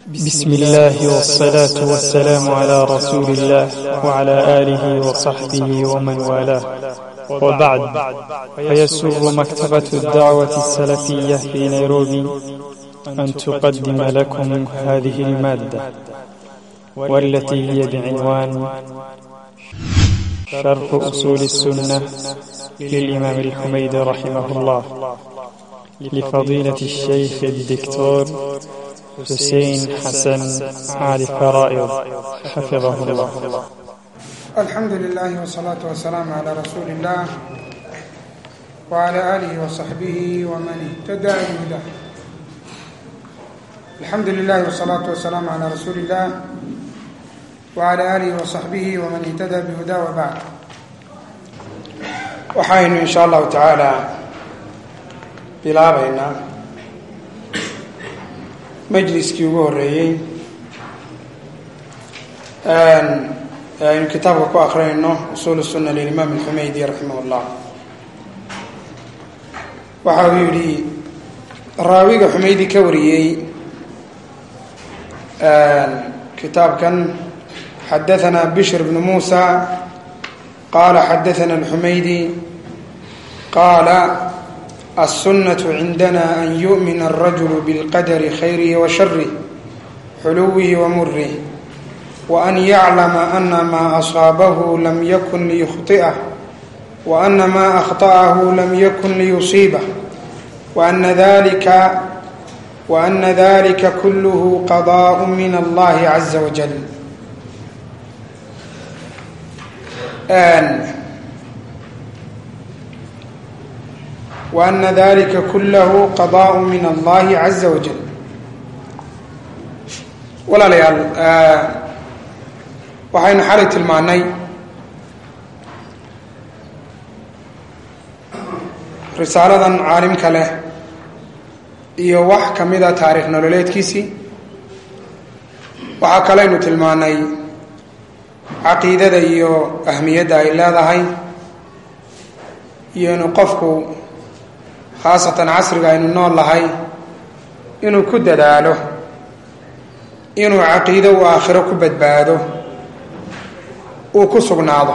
بسم الله والصلاة والسلام على رسول الله وعلى آله وصحبه ومن والاه وبعد فيسر مكتبة الدعوة السلفية في نيروبي أن تقدم لكم هذه المادة والتي هي بعنوان شرح أصول السنة للإمام الحميد رحمه الله لفضيلة الشيخ الدكتور حسين حسن علي فرائض حفظه الله الحمد لله والصلاة والسلام على رسول الله وعلى آله وصحبه ومن اهتدى بهداه الحمد لله والصلاة والسلام على رسول الله وعلى آله وصحبه ومن اهتدى بهداه وبعد waxaynu in sha allahu tacaala bilaabaynaa majliskii ugu horeeyey aynu kitaabka ku akrinayno usuul الsuna lilimaam اlxumaydi raximah اllah waxa uu yihi raawiga xumaydi ka wariyey kitaabkan xadaثna bishr bn musa qala xadaثna اlxumaydi qaala الsunaة cindana an yuؤmin الrajul bاlqadr khayrih وsharih xuluwih wmurih وأn yaclama أna ma أصaabahu lam yakun liykhطئah وأna ma أkhطأahu lam yakun liyuصiibah وأna dalika وأna dalika kulh qضاء min اllahi عaزa wajل وأna dalika kulahu qضاء min اllahi عaزa wajل walaalayaal waxaynu xalay tilmaanay risaaladan caalimka leh iyo wax ka mida taariikh nololeedkiisii waxaa kaleynu tilmaanay caqiidada iyo ahmiyadda ay leedahay iyo inuu qofku khaasatan casriga aynu nool lahay inuu ku dadaalo inuu caqiido uu aakhiro ku badbaado uu ku sugnaado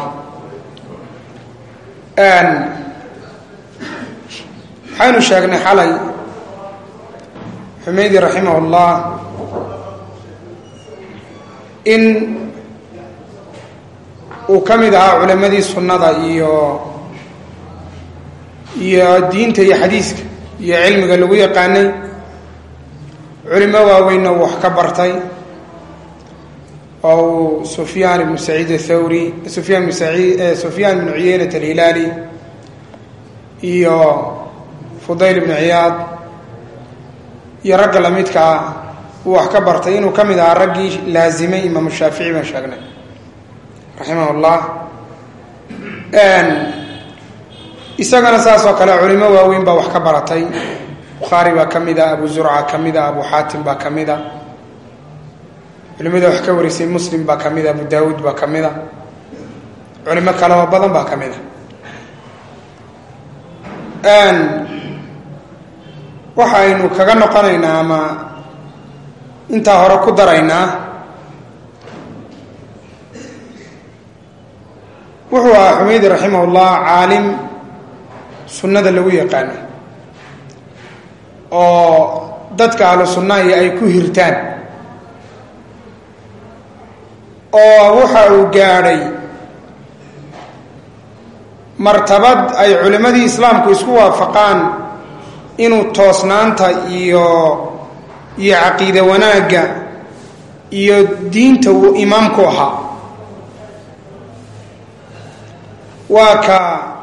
waxaynu sheegnay xalay xumeydi raximah ullah in uu ka mid ahaa culammadii sunnada iyo iyo diinta iyo xadiiska iyo cilmiga lagu yaqaanay culimo waaweynna uu wax ka bartay oo uu sufyaan ibnu saciid athawri sufyaan ibnu saciid sufyaan ibnu cuyeynat alhilaali iyo fudayl ibnu ciyaad iyo ragga lamidkaa uu wax ka bartay inuu ka mid ahaa raggii laazimay imaamu shaafici baan sheegnay raximah ullah isagana saas oo kale culimo waaweyn baa wax ka baratay bukhaari baa ka mid a abu zurca ka mid a abu xaatim baa ka mid a culimada wax ka warisay muslim baa ka mid a abu daawuud baa ka mid a culimo kale oo badan baa ka mid a waxaynu kaga noqonaynaa ama intaa hore ku daraynaa wuxuu ahaa xumeydi raximah ullah caalim sunnada lagu yaqaano oo dadka ahlu sunnahi ay ku hirtaan oo waxa uu gaadhay martabad ay culimmadii islaamku isku waafaqaan inuu toosnaanta iyo iyo caqiide wanaagga iyo diinta uu imaamku ahaa waa ka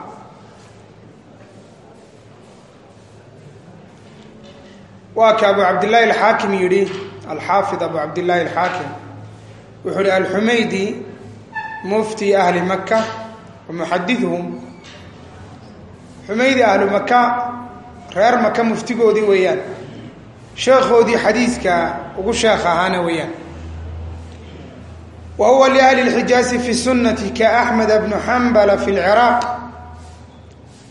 waa ka abu cabdillaahi alxaakim yidhi alxaafid abu cabdillaahi alxaakim wuxuu ihi alxumaydi mufti ahli maka wa muxadiduhum xumaydi ahlu maka reer maka muftigoodii weeyaan sheekhoodii xadiiska ugu sheekh ahaana weeyaan wa huwa liahli اlxijaazi fi sunati kaaxmed bnu xambala fi lciraaq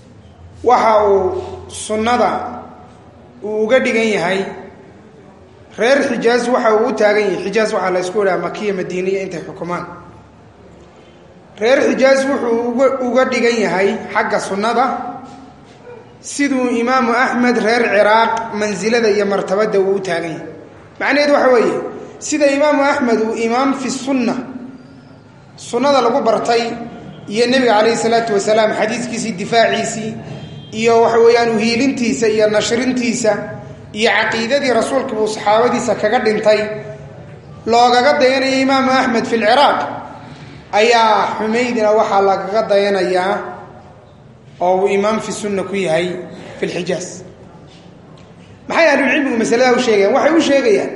waxa uu sunnada uu uga dhigan yahay reer xijaaz waxa uu u taagan yahay xijaaz waxaa la isku idhaha makiya madiiniya intay xukumaan reer xijaaz wuxuu uga uga dhigan yahay xagga sunnada siduu imaamu axmed reer ciraaq mansilada iyo martabada uu u taagan yahay macnaheed waxa weeye sida imaamu axmed uu imaam fi sunna sunnada lagu bartay iyo nebiga calayhi salaatu wasalaam xadiiskiisii difaaciisii iyo waxa weeyaan uhiilintiisa iyo nashrintiisa iyo caqiidadii rasuulka uu saxaabadiisa kaga dhintay loogaga dayanaya imaamu axmed fi lciraaq ayaa xumaydina waxaa lagaga dayanayaa oo uu imaam fi sunna ku yahay fi lxijaaz maxay ahlulcilmigu masaladaa u sheegayaan waxay u sheegayaan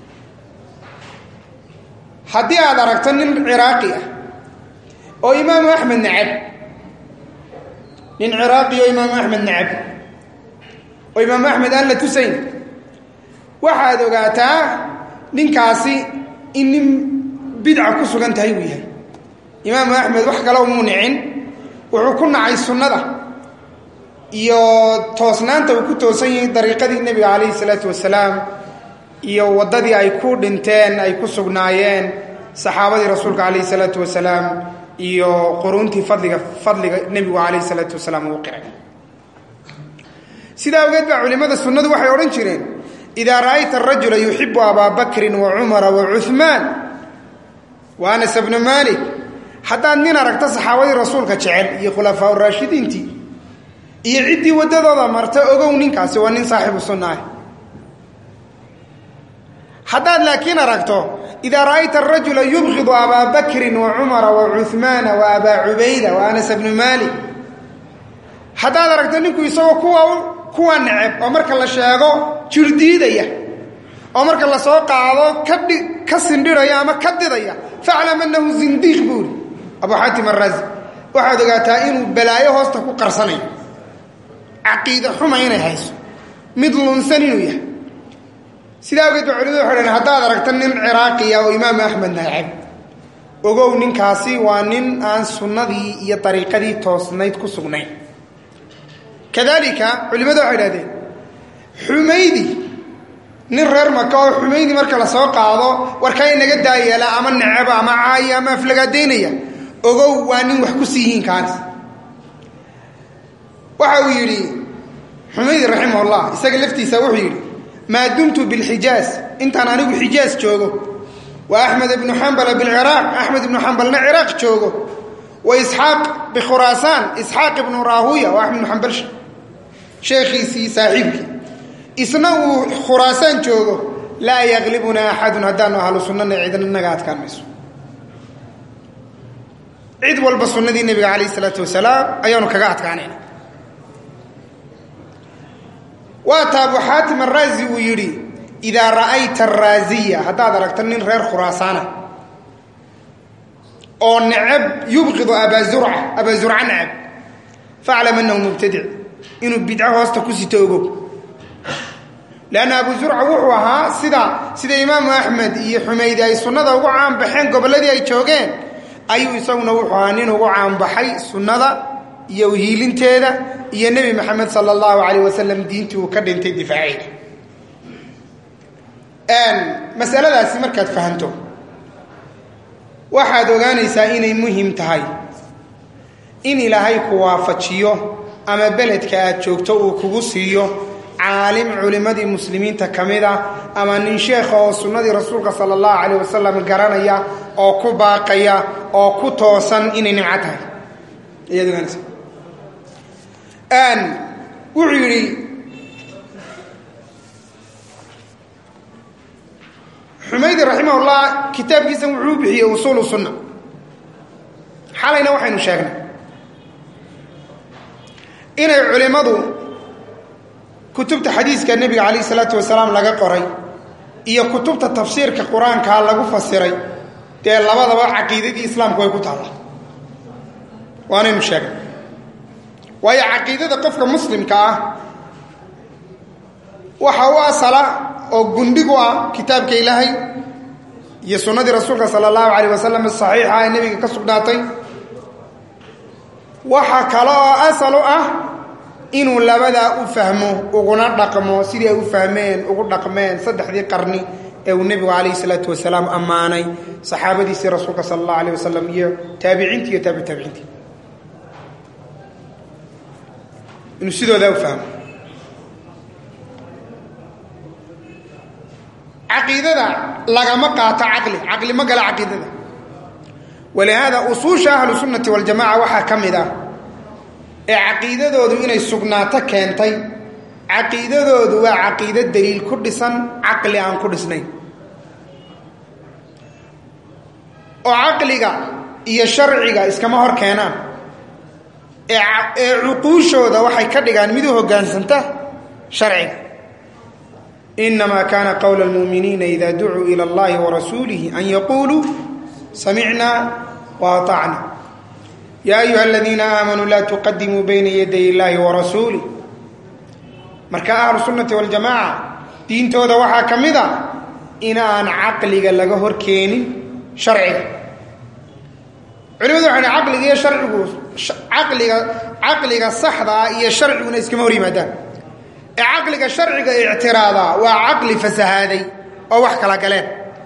haddii aad aragto nin ciraaqi ah oo imaamu axmed nacab nin ciraaqi oo imaamu axmed nacab oo imaamu axmed aan la tusayn waxaad ogaataa ninkaasi in nin bidca ku sugan tahay uu yahay imaamu axmed wax kale umuu nicin wuxuu ku nacay sunnada iyo toosnaanta uu ku toosan yahay dariiqadii nebiga calayhi salaatu wasalaam iyo waddadii ay ku dhinteen ay ku sugnaayeen saxaabadii rasuulka calayhi salaatu wasalaam iyo quruuntii fadliga fadliga nebigu calayhi salaatu wasalaam uu qiray sidaa awgeed baa culimmada sunnadu waxay odhan jireen idaa ra'ayta arajula yuxibu abaa bakrin wa cumara wa cuhmaan wa anas bna malik haddaad nin aragto saxaabadii rasuulka jecel iyo khulafaa raashidiintii iyo ciddii waddadooda marta ogow ninkaasi waa nin saaxibu sunna ah haddaad laakiin aragto idaa ra'ayta arajula yubqidu abaa bakrin wa cumara wa cuhmaana wa abaa cubayda wa anas bnu malik haddaad aragto ninku isagoo kuwa kuwa neceb oo marka la sheego jirdiidaya oo marka la soo qaado kadhi ka sindhiraya ama ka didaya faclam annahu zindiiq buuri abu xaatim araazi waxaad ogaataa inuu balaayo hoosta ku qarsanayo caqiide xuma inay hayso mid lunsan inuu yahay sidaa awgeed ba culimadu waxay dhaheen haddaad aragta nin ciraaqiya oo imaamu axmed nacab ogow ninkaasi waa nin aan sunnadii iyo dariiqadii toosnayd ku sugnayn kadalika culimmadu waxay dhahdeen xumaydi nin reer maka oo xumaydi marka la soo qaado warkaa inaga daayeela ama necaba ama caaya ama aflagaadaynaya ogow waa nin wax ku siiyihiin kaanis waxa uu yidhi xumaydi raximahullah isaga laftiisa wuxuu yidhi maa dumtu bilxijaaz intaan anigu xijaaz joogo wa axmed ibnu xambala bilciraaq axmed ibnu xambalna ciraaq joogo wa isxaaq bikhuraasaan isxaaq ibnu raahuya oo axmed ibnu xambal sheekhiisii saaxiibkii isna uu khuraasaan joogo laa yaklibunaa axadun haddaanu ahlu sunnana cidna naga adkaan mayso cid walba sunnadii nebiga calayh isalaatu wasalaam ayaanu kaga adkaanayna waata abu xaatim araazi uu yidhi idaa ra'ayta araaziya haddaad aragto nin reer khuraasaana oo necab yubqidu abaa zurca abaa zurca necab faclam annahu mubtadic inuu bidco hoosta ku sito ogow leanna abu zurca wuxuu ahaa sida sida imaamu axmed iyo xumaydi ay sunnada ugu caanbaxeen gobolladii ay joogeen ayuu isaguna wuxuu ahaa nin ugu caanbaxay sunnada iyo uhiilinteeda iyo nebi maxamed sala allahu calayh wasalam diintii uu ka dhintay difaaceeda masaladaasi markaad fahanto waxaad ogaanaysaa inay muhim tahay in ilaahay ku waafajiyo ama beledka aad joogto uu kugu siiyo caalim culimmadii muslimiinta ka mid ah ama nin sheekha oo sunnadii rasuulka sala allahu calayh wasalam garanaya oo ku baaqaya oo ku toosan inay nimco tahay ayaad ogaanaysaa wuxuu yidhi xumaydi raximahullah kitaabkiisa wuxuu u bixiyey usuulu sunna xalayna waxaynu sheegnay inay culimmadu kutubta xadiiska nebiga calayh isalaatu wasalaam laga qoray iyo kutubta tafsiirka qur-aankaa lagu fasiray dee labadaba caqiidadii islaamku way ku taalla waanaynu sheegnay waayo caqiidada qofka muslimka ah waxa u asala oo gundhig u ah kitaabka ilaahay iyo sunnadii rasuulka sala allahu calayh wasalam saxiixa ee nebiga ka sugnaatay waxa kale oo asal u ah inuu labadaa u fahmo uguna dhaqmo sidii ay u fahmeen ugu dhaqmeen saddexdii qarni ee uu nebigu calayhi salaatu wasalaam ammaanay saxaabadiisii rasuulka sala allahu alayh wasalam iyo taabiciintii iyo taabi taabiciintii inuu sidoodaa u fahmo caqiidada lagama qaato caqli caqli ma gala caqiidada walihaada usuusha ahlu sunnati waljamaca waxaa ka mid ah ee caqiidadoodu inay sugnaato keentay caqiidadoodu waa caqiido daliil ku dhisan caqli aan ku dhisnayn oo caqliga iyo sharciga iskama hor keenaan ee cuquushooda waxay ka dhigaan mid u hoggaansanta sharciga inamaa kaana qowla almuuminiina ida ducuu ila allahi warasuulihi an yaquuluu samicna waatacna yaa ayuha aladiina aamanuu laa tuqadimuu bayna yaday illaahi warasuulih marka ahlu sunnati waljamaaca diintooda waxaa ka mid a inaan caqliga laga hor keenin sharciga culimadu waxay dhi caqliga iyo sharcigu caqliga caqliga saxdaa iyo sharciguna iskama hor yimaadaan ee caqliga sharciga ictiraadaa waa caqli fasahaaday oo wax kala galeen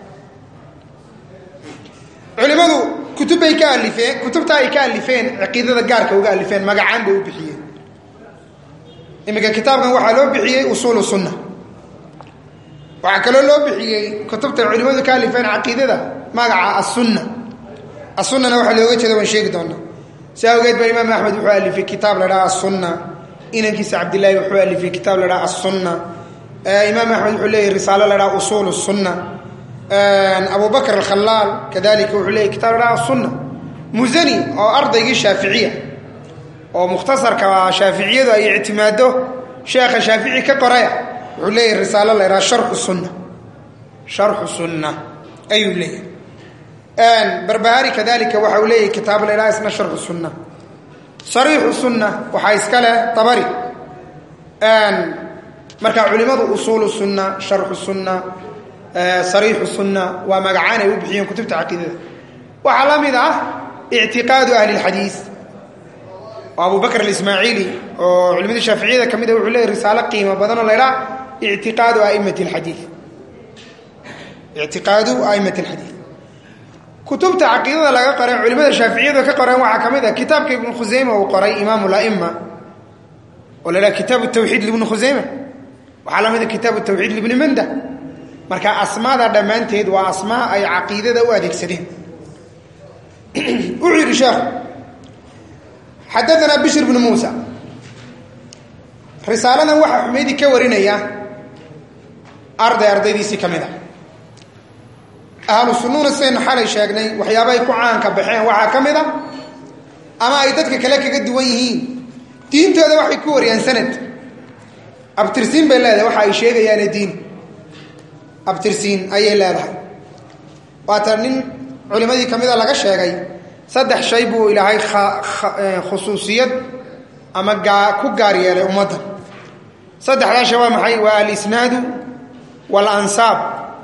culimadu kutub bay ka alifeen kutubtaa ay ka alifeen caqiidada gaarka uga alifeen magacaan bay u bixiyeen iminka kitaabkan waxaa loo bixiyey usuulu sunna waxaa kaloo loo bixiyey kutubta culimadu ka alifeen caqiidada magaca asunna asunnana waxaa looga jeeda waan sheegi doonaa si awgeed ba imaam axmed wuxuu alifay kitaab la dhaha asunna inankiisa cabdillaahi wuxuu alifay kitaab la dhaha asunna imaam axmed wuxuu leeyahy risaalo la dhaha usuul sunna abu bakr alkhalaal kadalika wuxuu leeyahy kitab la dhaha asunna musani oo ardaygii shaaficiya oo mukhtasarka shaaficiyadu ay ictimaado sheekha shaafici ka qoraya wuxuu leeyahy risaalo la dhaha sharxu sunna sharxu sunna ayuu leeyahay barbahari kadalika waxa uu leeyahy kitaab la dhaha isna sharxu sunna sariixu sunna waxaa iska leh dabari marka culimadu usuulu sunna sharxu sunna sariixu sunna waa magacaan ay u bixiyeen kutubta caqiidada waxaa la mid ah ictiqaadu ahli اlxadiis oo abu bakr alismaaciili oo culimada shaaficiyada ka mid a wuxuu leeyahy risaalo qiimo badanoo la ydhaha ictiqaadu aimati اlxadiid ictiqaadu aimati اlxadiid kutubta caqiidada laga qoray culimada shaaficiyadu ka qoreen waxaa ka mid ah kitaabka ibnu khuseyme uu qoray imaamu laima oo la dhaha kitaabu tawxiid libni khuseyme waxaa la mid a kitaabu tawxiid libni manda marka asmaada dhammaanteed waa asmaa ay caqiidada u adeegsadeen wuxuu yidhi sheekhu xadaanaa bishr bnu muusa risaaladan waxaa xumeydi ka warinaya arday ardaydiisii ka mid a ahlu sunnuuna sidaynu xalay sheegnay waxyaaba ay ku caanka baxeen waxaa ka mid a ama ay dadka kale kaga duwan yihiin diintooda waxay ku wariyaan sanad abtirsiin bay leedahay waxa ay sheegayaane diin abtirsiin ayay leedahay waata nin culimmadii ka mida laga sheegay saddex shay buu ilaahay khusuusiyad ama gaa ku gaar yeelay ummadda saddexdaa shay waa maxay waa alisnaadu waalansaab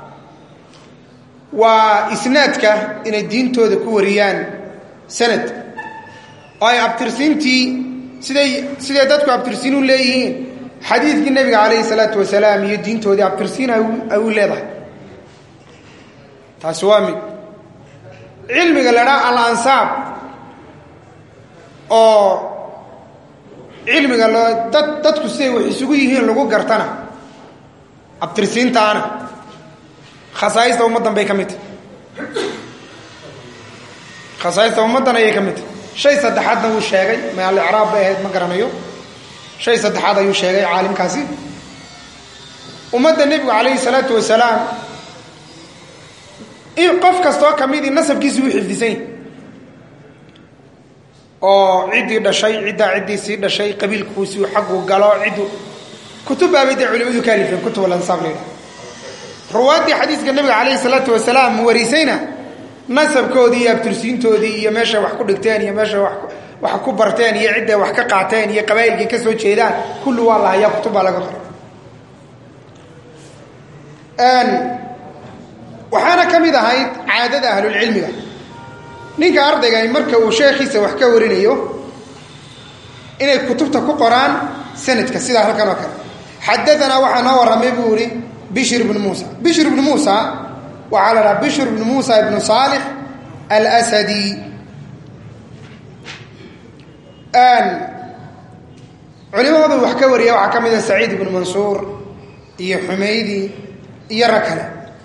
waa isnaadka inay diintooda ku wariyaan sanad oo ay abtirsiintii siday siday dadku abtirsiin u leeyihiin xadiidkii nebiga calayhi salaatu wasalaam iyo diintoodii abtirsiin ay u leedahay taasi waa mid cilmiga la dhaa al-ansaab oo cilmiga loo dad dadku siday wax isugu yihiin lagu gartana abtirsiintaana khasaaista ummaddan bay ka mid tahy khasaaista ummaddan ayay ka mid tahy shay saddexaadna wuu sheegay ma alicraab bay ahayd ma garanayo shay saddexaad ayuu sheegay caalimkaasi ummadda nebigu calayhi salaatu wasalaam in qof kastoo ka midii nasabkiisii u xifdisan yahy oo ciddii dhashay ciddaa ciddii sii dhashay qabiilkuusii xaggu galo ciddu kutubbaabay dee culimadu ka alifeen kutub alansaab laydhaha ruwaaddii xadiiska nebiga calayhi salaatu wasalaam warisayna nasabkoodii iyo abtirsiintoodii iyo meeshay wax ku dhigteen iyo meeshay wax ku barteen iyo cidday wax ka qaateen iyo qabaa'ilkay ka soo jeedaan kulli waa la hayaa kutub baa laga qoray waxaana ka mid ahayd caadada ahlulcilmiga ninka ardaygani marka uu sheekhiisa wax ka warinayo inay kutubta ku qoraan sanadka sidaa halkan oo kale xadaanaa waxaa noo warramay buu ihi bishr ibnu muusa bishr ibnu muusa waxaa la dhaha bishr ibnu muusa ibnu saalix alsadi culimadu wax ka wariya waxaa ka mid a saciid ibnu mansuur iyo xumaydi iyo rag kale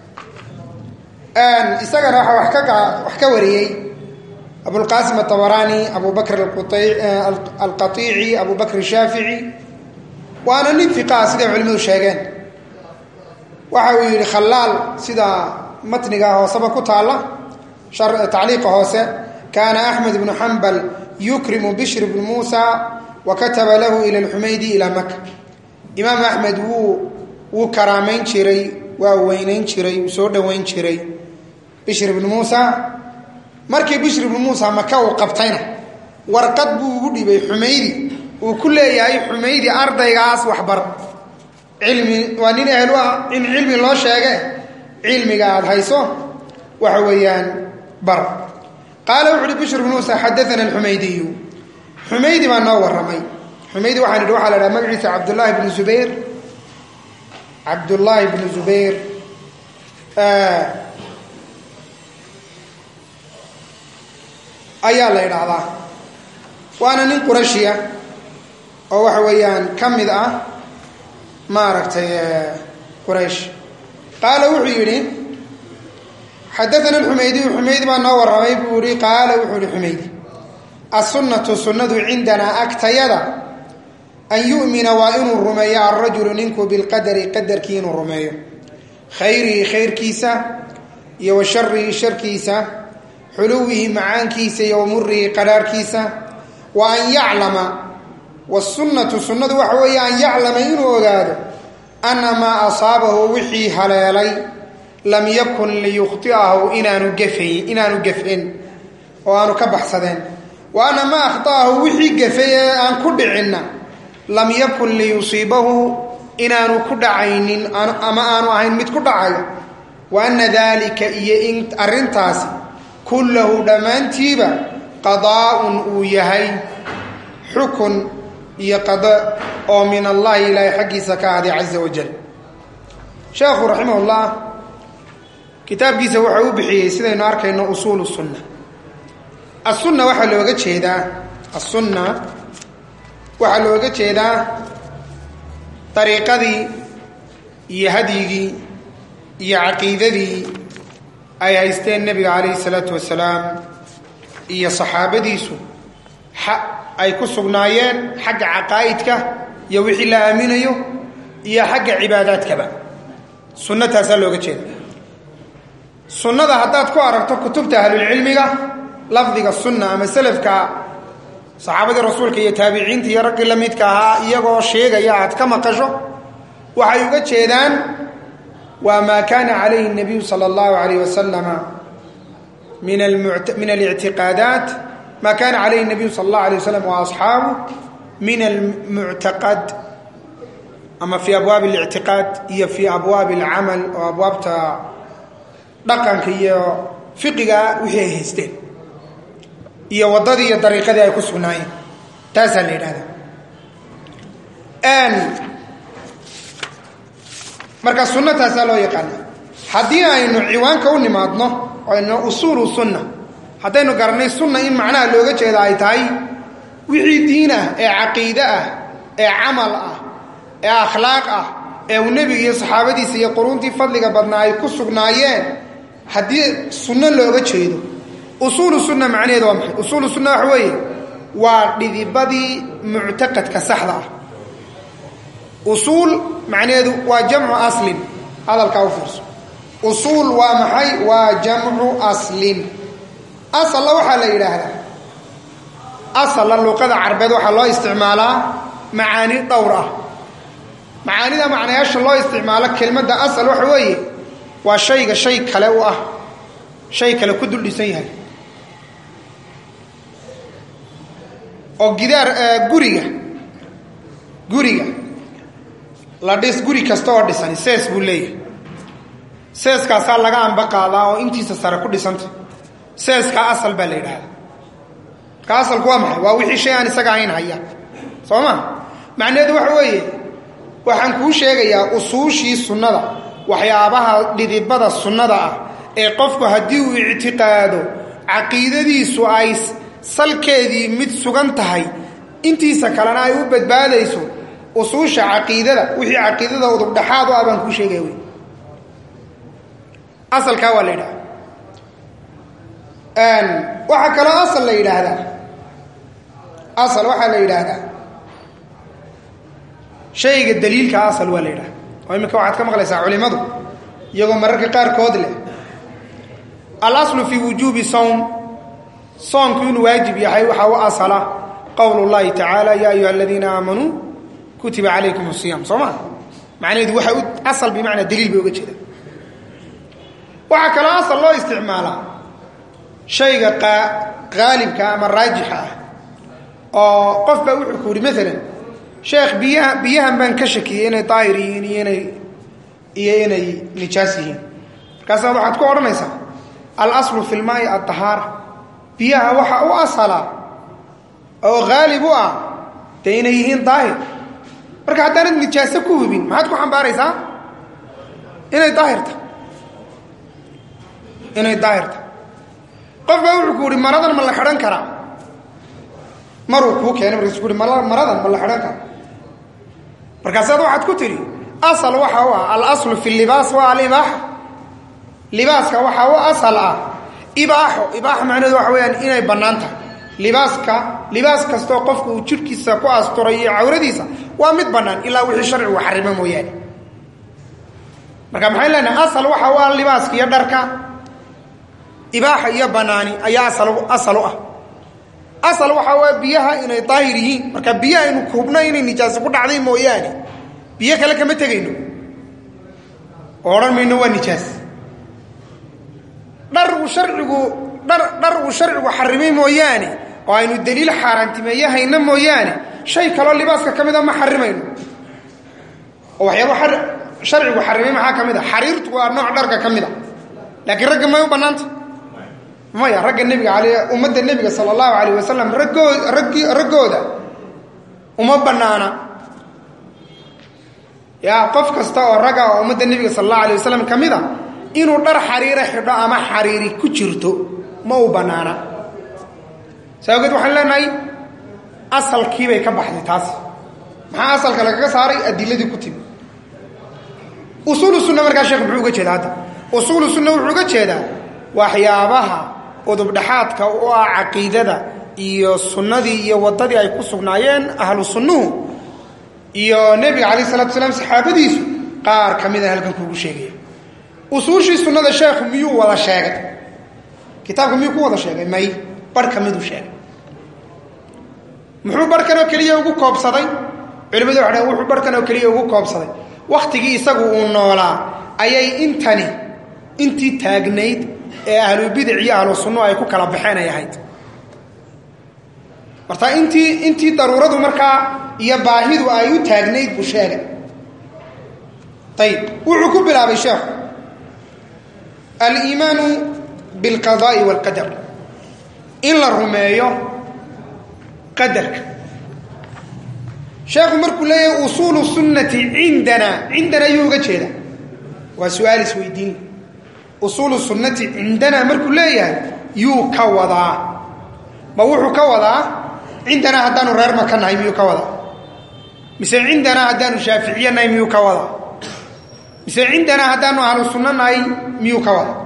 isagana waxaa wax ka wax ka wariyey abulqaasim atabaraani abu bakr alqaiici abu bakr shaafici waana nin fiqaa siday culimadu sheegeen waxa uu yidhi khalaal sida matniga hooseba ku taalla tacliiqa hoose kaana axmed ibnu xambal yukrimu bishr ibnu muusa wa kataba lahu ila lxumaydi ilaa maka imaam axmed wuu wuu karaamayn jiray waa weynayn jiray wuu soo dhoweyn jiray bishr ibnu muusa markii bishr ibnu muusa maka uu qabtayna warqad buu ugu dhibay xumaydi uu ku leeyahay xumaydi ardaygaas waxbar cilmi waa nin ehel u ah in cilmi loo sheege cilmiga aada hayso waxa weeyaan bar qaala wuxu uhi bishr ibnu muusa xadaana alxumaydiyu xumaydi baa noo warramay xumaydi waxaan idhi waxaa la dhaha magaciisa cabdullaahi bnu zubayr cabdullaahi bnu zubayr ayaa la idhaahdaa waana nin qurashiya oo waxa weeyaan ka mid ah maaragtay quraysh qaala wuxuu yidhi xadaana alxumaydiyu xumaydi baa noo warramay buu yihi qaala wuxuu yihi xumaydi assunnatu sunnadu cindanaa agtayada an yu'mina waa inuu rumeeyo alrajulu ninku bilqadari qadarkii inuu rumeeyo khayrihi khayrkiisa iyo wa sharihi sharkiisa xuluwihi macaankiisa iyo wa murihi qadhaarhkiisa wa an yaclama wasunnatu sunnadu waxa weeye an yaclama inuu ogaado anna maa asaabahu wixii haleelay lam yakun liyukhti'ahu inaanu gafayn inaanu gafin oo aanu ka baxsadeen wa anna maa akhta'ahu wixii gafay ee aan ku dhicinna lam yakun liyusiibahu inaanu ku dhacaynin ama aanu ahayn mid ku dhacayo wa anna daalika iyo in arrintaasi kullahu dhammaantiiba qadaa'un uu yahay xukun iyo qada oo min allahi ilaahay xaggiisa ka ahday caza wajal sheekhu raximahullah kitaabkiisa waxa u bixiyey sidaynu arkayno usuulu sunna asunna waxaa looga jeedaa asunna waxaa looga jeedaa dariiqadii iyo hadyigii iyo caqiidadii ay haysteen nebiga calayhi salaatu wasalaam iyo saxaabadiisu ay ku sugnaayeen xagga caqaa'idka iyo wixii la aaminayo iyo xagga cibaadaadkaba sunno taasaa looga jeeda sunnada haddaad ku aragto kutubta ahlulcilmiga lafdiga sunna ama selafka saxaabadii rasuulka iyo taabiciinta iyo raggii la midka ahaa iyagoo sheegaya aad ka maqasho waxay uga jeedaan waa maa kaana calayhi nabiyu sala allahu alayh wasalama min alictiqaadaat ma kana calayhi الnabiyu sal اllah alيه waslam waasxaabu min almuctaqad ama fi abwaabi اlictiqaad iyo fi abwaabi اlcamal oo abwaabta dhaqanka iyo fiqiga wixii ay haysteen iyo waddadii iyo dariiqadii ay ku sugnaayeen taasaa la yidhahda marka sunno taasaa loo yaqaana haddii aynu ciwaanka u nimaadno aynu usuulu sunna haddaynu garanay sunna in macnaha looga jeeda ay tahay wixii diin ah ee caqiide ah ee camal ah ee akhlaaq ah ee uu nebiga iyo saxaabadiisa iyo quruuntii fadliga badnaa ay ku sugnaayeen haddii sunno looga jeedo usuulu sunna macnaheedu waa maxay usuulu sunna waxa weeye waa dhidibadii muctaqadka saxda ah usuul macnaheedu waa jamcu aslin hadalkaa u fiirso usuul waa maxay waa jamcu aslin asalla waxaa la yidhaahdaa asalla luuqada carbeed waxaa loo isticmaalaa macaani dhowr ah macaanida macnayaasha loo isticmaalo kelmadda asal waxa weeye waa shayga shay kale u ah shay kale ku dul dhisan yahay oo gidaar guriga guriga la dhis guri kasta oo dhisani sees buu leeyahay seeskaasaa laga amba qaadaa oo intiisa sare ku dhisanta seeskaa asal baa la yidhaahdaa ka asalku waa maxay waa wixii shay aan isaga ahayn haya soo ma macnaheedu waxa weeye waxaan kuu sheegayaa usuushii sunnada waxyaabaha dhidibada sunnada ah ee qofku haddii uu ictiqaado caqiidadiisu ay salkeedii mid sugan tahay intiisa kalena ay u badbaadayso usuusha caqiidada wixii caqiidada udubdhaxaad u ah baan kuu sheegaya wey asalkaa waa la yidhaha waxaa kaloo asal la yidhaahdaa asal waxaa la yidhaahdaa shayga daliilka asal waa la yidhaha oo iminka waxaad ka maqlaysaa culimadu iyagoo mararka qaarkood leh alaslu fii wujuubi sowm soomku inuu waajib yahay waxaa u asala qowl اllahi tacaala ya ayuha aladiina aamanuu kutiba calaykum الصiyaam soo ma macnaheedu waxa u asal bimacnaa daliil bay uga jeeda waxaa kaloo asal loo isticmaalaa shayga qaalibka ama raajixa ah oo qof baa wuxuu ku yidhi maalan sheekh biyaha biyahan baan ka shakiyey inay daahir yihiin iyo inay iyo inay nijaas yihiin markaasaa waxaad ku odhanaysaa alaslu fi lmaai addahaara biyaha waxa u asala oo haalib u ah dee inay yihiin daahir marka haddaanad nijaaso ku hubin maxaad ku xambaaraysaa inay daahirta inay daahirta qof baa wuxuu ku yihi maradan ma la xidhan karaa maruu kuu keenay markaasu ku uhi maradan ma la xidhan karaa markaasaad waxaad ku tidhi asal waxa u ah alaslu fi libaas waa alibaaxa libaaska waxaa u asal ah ibaaxo ibaaxa macnaheedu waxa weyaan inay bannaan tahay libaaska libaas kastoo qofku uu jidhkiisa ku asturay iyo cawradiisa waa mid bannaan ilaa wixii sharcigu xarimo mooyaane marka maxay leenahay asal waxa u ah libaaska iyo dharka ibaaxa iyo banaani ayaa asal u ah asal waxaa waa biyaha inay daahir yihiin marka biyaha aynu hubno inay nijaaso ku dhacday mooyaane biyo kale kama tegayno oo odhan mayno waa nijaas dhar uu sharcigu dhar dhar uu sharcigu xarimay mooyaane oo aynu daliil xaaraantimeeye hayno mooyaane shay kaloo libaaska ka mida ma xarimayno oo waxyaaba sharcigu xarimay maxaa ka mid a xariirtu waa nooc dharka ka mid a laakiin ragga may u bannaanta maya ragga nebiga al ummadda nebiga sala allahu alayh wasalam raggoo raggi raggooda uma bannaana yaa qof kasta oo ragga oo ummadda nebiga sala allahu alayh wasalam ka mid a inuu dhar xariira xidho ama xariiri ku jirto ma u bannaana saa ogeed waxaan leenahay asalkiibay ka baxday taas maxaa asalka lagaga saaray adiladii ku timi usuulu sunna markaa sheekh muxuu uga jeedaa hadda usuulu sunna wuxuu uga jeedaa waxyaabaha udubdhaxaadka u ah caqiidada iyo sunnadii iyo waddadii ay ku sugnaayeen ahlu sunnuhu iyo nebiga calayh salatu salaam saxaabadiisu qaar ka mida halkan kuugu sheegaya usuushii sunnada sheekhu miyuu wada sheegay kitaabka miyuu ku wada sheegay may barh ka miduu sheegay muxuu barhkanoo keliya ugu koobsaday culimadu waxay dhaheen wuxuu barhkan oo keliya ugu koobsaday wakhtigii isagu uu noolaa ayay intani intii taagnayd ee ahlubidic iyo ahlu sunno ay ku kala baxeen ay ahayd marta intii intii daruuradu markaa iyo baahidu ay u taagnayd buu sheegay ayib wuxuu ku bilaabay sheekhu aliimaanu bilqadaa'i waalqadar in la rumeeyo qadarka sheekhu markuu leeyahay usuulu sunnati cindana cindana ayuu uga jeeda waa su-aal isweydiin usuulu sunnati cindana markuu leeyahay yuu ka wadaa ma wuxuu ka wadaa cindanaa haddaanu reer maka nahay miyuu ka wadaa mise cindanaa haddaanu shaaficiye nahay miyuu ka wadaa mise cindanaa haddaanu ahlu sunno nahay miyuu ka wadaa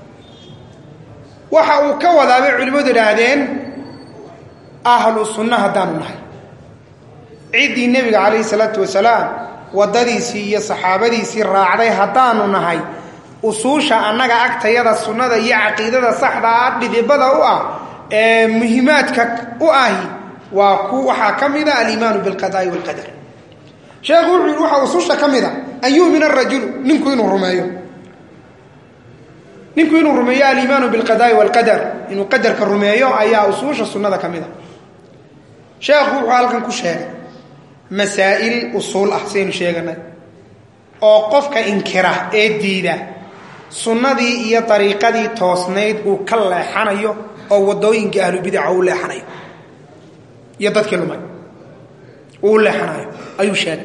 waxa uu ka wadaa bay culimmadu idhaahdeen ahlu sunno haddaanu nahay ciddii nebiga calayhi salaatu wasalaam waddadiisii iyo saxaabadiisii raacday haddaanu nahay usuusha annaga agtayada sunnada iyo caqiidada saxda ah dhidibada u ah ee muhimaadka u ahi waa ku waxaa ka mida aliimaanu bilqadaa'i waalqadar sheekhu wuxuu yidhi waxaa usuusha ka mid a an yu'mina arajulu ninku inuu rumeeyo ninku inuu rumeeyo aliimaanu bilqadaa'i waalqadar inuu qadarka rumeeyo ayaa usuusha sunnada ka mid a sheekhu wuxuu halkan ku sheegay masaa'il usuul ah saynu sheeganay oo qofka inkira ee diida sunnadii iyo dariiqadii toosnayd uu ka leexanayo oo waddooyinka ahlubidaca u leexanayo iyo dadkii lumay uu leexanayo ayuu sheegay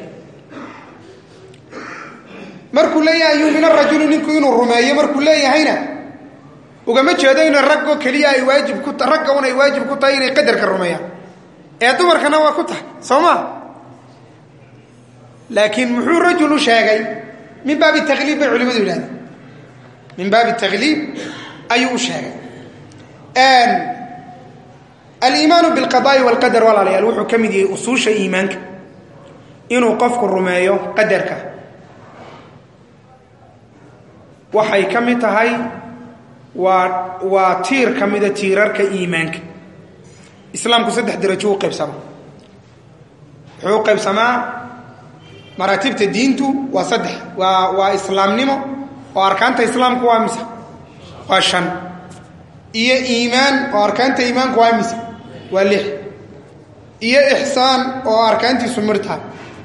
markuu leeyahay yuumina rajulu ninku inuu rumeeyo markuu leeyahayna ugama jeedo ina raggoo keliya ay waajib ku ragga un ay waajib ku tahay inay qadarka rumeeyaan ee dumarkana waa ku tahay soo ma laakiin muxuu rajulu sheegay min baabi takliib bay culimadu yidhahdeen min baabi takliib ayuu u sheegay aliimaanu bilqadaai walqadar walaalayaal wuxuu ka mid yahay usuusha iimaanka inuu qofku rumeeyo qadarka waxay ka mid tahay waa waa tiir ka mida tiirarka iimaanka islaamku saddex darajo u qaybsamaa wuxuu u qaybsamaa maraatibta diintu waa saddex waa waa islaamnimo oo arkaanta islaamku waa mise waa shan iyo iimaan oo arkaanta iimaanku waa mise waa lix iyo ixsaan oo arkaantiisu mir tahay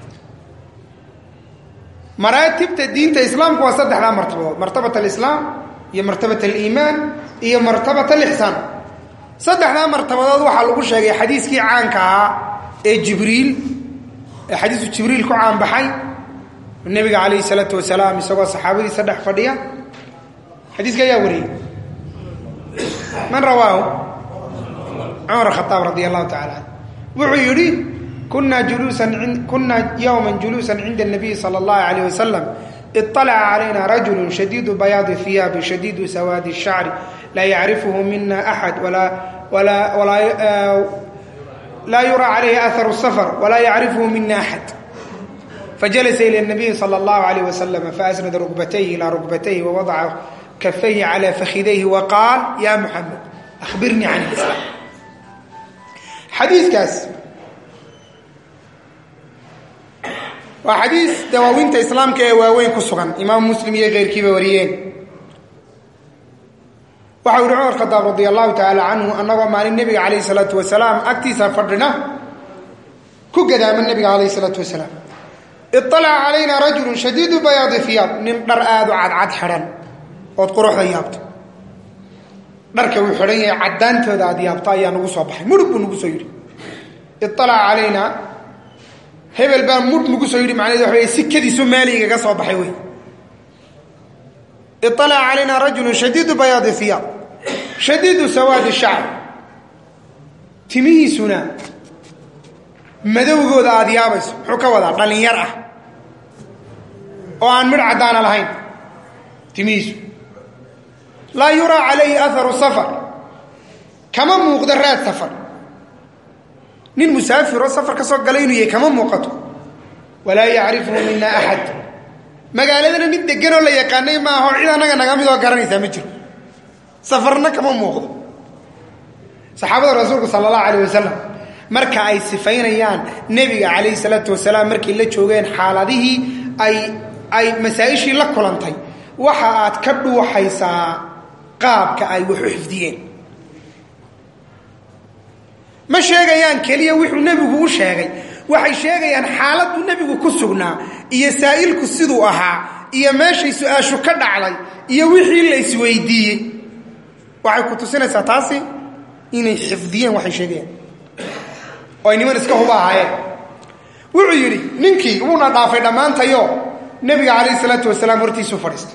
maraatibta diinta islaamku waa saddexdaa martabadood martabat alislaam iyo martabat aliimaan iyo martabat alixsaan saddexdaa martabadood waxaa lagu sheegay xadiiskii caanka ahaa ee jibriil ee xadiisu jibriil ku caanbaxay nebiga calayhi salaatu wasalaam isagoo saxaabadiisa dhex fadhiya xadiiska ayaa wariyey man rawaahu cumar khaaab radi allahu tacala an wuxuu yidhi kunaa juluusan kunaa yowma juluusan cinda الnabiyi salى اllahu alayh wasalam iطalaca calayna rajulu shadiidu bayaadi hiyaabi shadiidu sawaadi الshacri laa yacrifuhu mina axad laa yura calayhi aharu الsafar walaa yacrifuhu mina axad fajalasa ilى الnabiyi salى اllahu alayh wasalam faasnada rukbatayhi ilaa rukbatayhi wawadaca kafayhi calى fakhidayhi waqaal ya muxamed ahbirnii can اlislaam xadiikaas waa xadiis dawaawinta islaamka ee waaweyn ku sugan imaam muslim iyo keyrkiiba wariyeen waxau yihi cumar khadaab radi allahu tacaala canhu annagoo maalin nebiga calayh salaatu wasalaam agtiisa fadhina ku gadaama nebiga calayh salaatu wasalaam iطalaca calayna rajulu shadiidu bayaadi hiyaab nin dhar aada u cadcad xidhan ood quruxda yaabto dharka uu xidhan yahay caddaantooda aad yaabto ayaa nagu soo baxay mudhug buu nagu soo yidhi iطalaca calayna hebel baa mudh nagu soo yidhi macnahedu waxa wey sikadiisu maaligaga soo baxay wey iطalaca calayna rajulu shadiidu bayaadi hiyaab shadiidu sawaadi shacr timihiisuna madowgooda aada yaabayso muxuu ka wadaa dhallinyar ah oo aan midh caddaana lahayn timihiisu laa yuraa calayhi aharu safar kama muuqdo raad safar nin musaafiroo safar ka soo galay inuu yahay kama muuqato walaa yacrifuhu mina axad magaaladana nin deganoo la yaqaanay maaho cid annaga naga midoo garanaysaa ma jiro safarna kama muuqdo saxaabada rasuulku sala allahu alayh wasalam marka ay sifaynayaan nebiga calayhi salaatu wasalaam markay la joogeen xaaladihii ay ay masaa-ishii la kulantay waxa aad ka dhuuxaysaa qaabka ay wax u xifdiyeen ma sheegayaan keliya wuxuu nebigu u sheegay waxay sheegayaan xaaladdu nebigu ku sugnaa iyo saa'ilku siduu ahaa iyo meeshay su-aashu ka dhacday iyo wixii la isweydiiyey waxay ku tusinaysaa taasi inay xifdiyeen waxay sheegayaan oo ay niman iska huba ahaayeen wuxuu yidhi ninkii wuuna dhaafay dhammaantayo nebiga calayhi salaatu wasalaam hortiisuu fadhiistay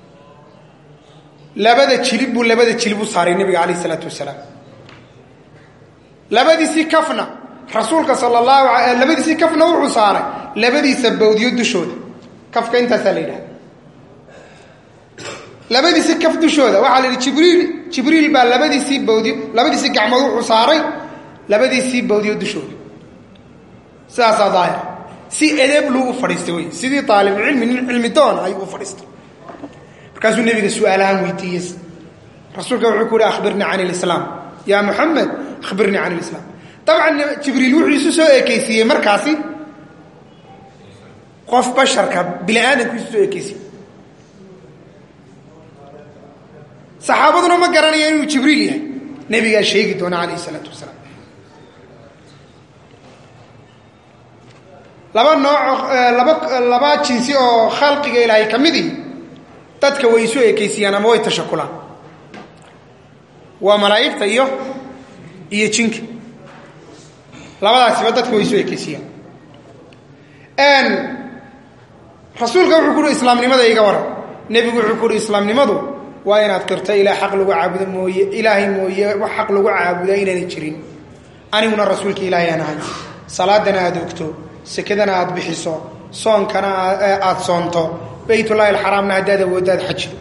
labada jilib buu labada jilib u saaray nebiga calayhi salaatu wasalaam labadiisii kafna rasuulka sal allahu labadiisii kafna wuxuu saaray labadiisa bawdiyo dushooda kafka intaasaa la yidhaha labadiisii kaf dushooda waxaa la yidhi jibriil jibriil baa labadiisii bawdiyo labadiisii gacmood wuxuu saaray labadiisii bawdiyo dushooda sidaasaa daahir si edeeb luu u fadhiistay wey sidii aalibulcilmi nin cilmi doona ayuu u fadhiistay markaasuu nebiga su-aalahaan weydiiyey rasuulka wuxuu ku yihi akhbirnii can lislaam yaa muxamed akhbirnii can lislaam dabcan jibriil wuxuu isu soo ekeysiiyey markaasi qof basharka bini aadamku isu soo ekeysiiyey saxaabaduna ma garanaya inuu jibriil yahay nebigaa sheegi doona calayh isalaatu wasalaam laba nooc laba laba jinsi oo khalqiga ilaahay ka mid ihi dadka way isu ekeysiiyaan ama way tashakulaan waa malaa'igta iyo iyo jinka labadaasiba dadka way isu ekeysiiyaan rasuulka wuxuu ku uhi islaamnimada iga waran nebigu wuxuu ku uhi islaamnimadu waa inaad qirto ilaa xaq lagu caabudo mooye ilaahay mooye wax xaq lagu caabuda inaanay jirin aniguna rasuulka ilaahay aan ahay salaadana aada ogto sekadana aada bixiso soonkana aada soonto baytullaahi alxaraamna haddaad awooddo aad xajido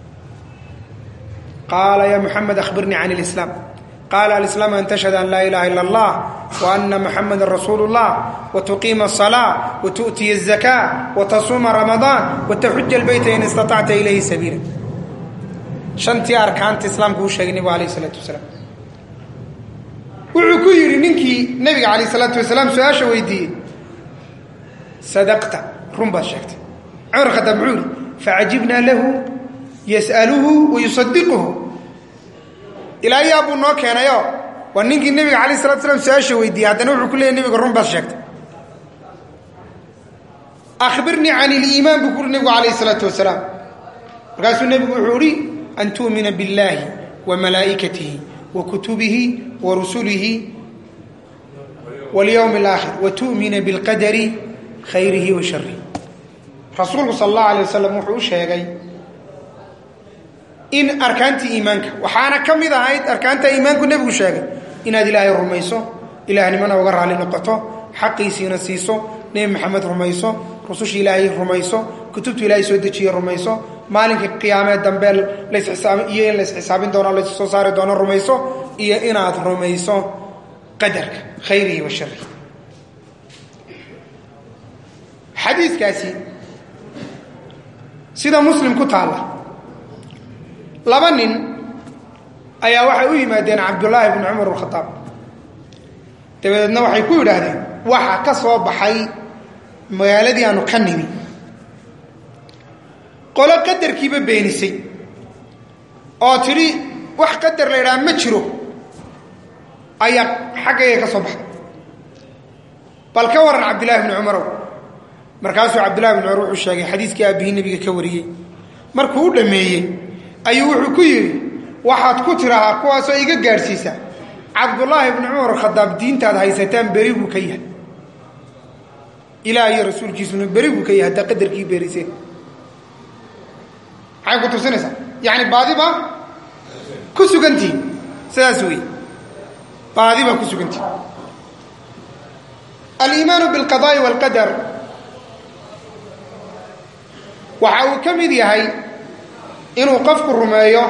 qaala ya muxamed akhbirnii can lislaam qaala alislaam an tashhad an laa ilaha ila allah wa ana muxameda rasuulu اllah watuqiima asalaa watu'tiya azakaa watasuuma ramadaan wataxuja albayta in istaطacta ilayhi sabiila shantii arkaanta islaamka uu sheegay nebigu alayh isalaatu wasalaam wuxuu ku yidhi ninkii nebiga calayh isalaatu wasalaam su-aasha weydiiyey sadaqta run baad sheegtay cumar khadaab muxuu yihi facajibnaa lahu yas'aluhu wayusadiquhu ilaa yaa buu noo keenayo waa ninkii nebiga alayh salatu slam su-aasha weydiiyey haddana wuxuu ku leeyay nebiga run baad sheegtay akhbirnii can iliimaan buu ku uhi nebigu alayh isalaatu wasalaam markaasuu nebigu wuxuu ihi an tu'mina biاllaahi wa malaa'ikatihi wa kutubihi wa rusulihi walyowmi alaakhir wa tu'mina bilqadari khayrihi wa sharihi rasuulku sala allahu alay wasalam wuxuu u sheegay in arkaantii iimaanka waxaana ka mid ahayd arkaanta iimaanku nebigu sheegay inaad ilaahay rumayso ilaahnimana uga raalli noqoto xaqiisiina siiso nebi maxamed rumayso rususha ilaahay rumayso kutubtu ilaahay soo dejiye rumayso maalinka qiyaamee dambe lasxisaab iyo in laysxisaabin doono lays soo saari doono rumayso iyo inaad rumayso qadarka khayrihi wa sharihi xadiiskaasi sida muslim ku taalla laba nin ayaa waxay u yimaadeen cabdullaahi bni cumar alkhadaab dabadeedna waxay ku yidhaahdeen waxa ka soo baxay magaaladii aanu ka nimi qolo qadarkiiba beenisay oo tidhi wax qadar la ydhaha ma jiro ayaa xaggayga ka soo baxday bal ka waran cabdillahi bni cumarow markaasuu cabdillahi bni cumar wuxuu sheegay xadiiskii aabbihii nebiga ka wariyey markuu u dhammeeyey ayuu wuxuu ku yidhi waxaad ku tirahaa kuwaasoo iga gaadhsiisa cabdullaahi bni cumar khadaab diintaad haysataan beri buu ka yahay ilaah iyo rasuulkiisuna beri buu ka yahay haddaa qadarkii beeriseen maxay ku tusinaysaa yacni baadi baa ku sugantihi sidaas wey baadi baa ku sugantihi aliimaanu biاlqadaa'i wاlqadar waxa uu ka mid yahay inuu qofku rumeeyo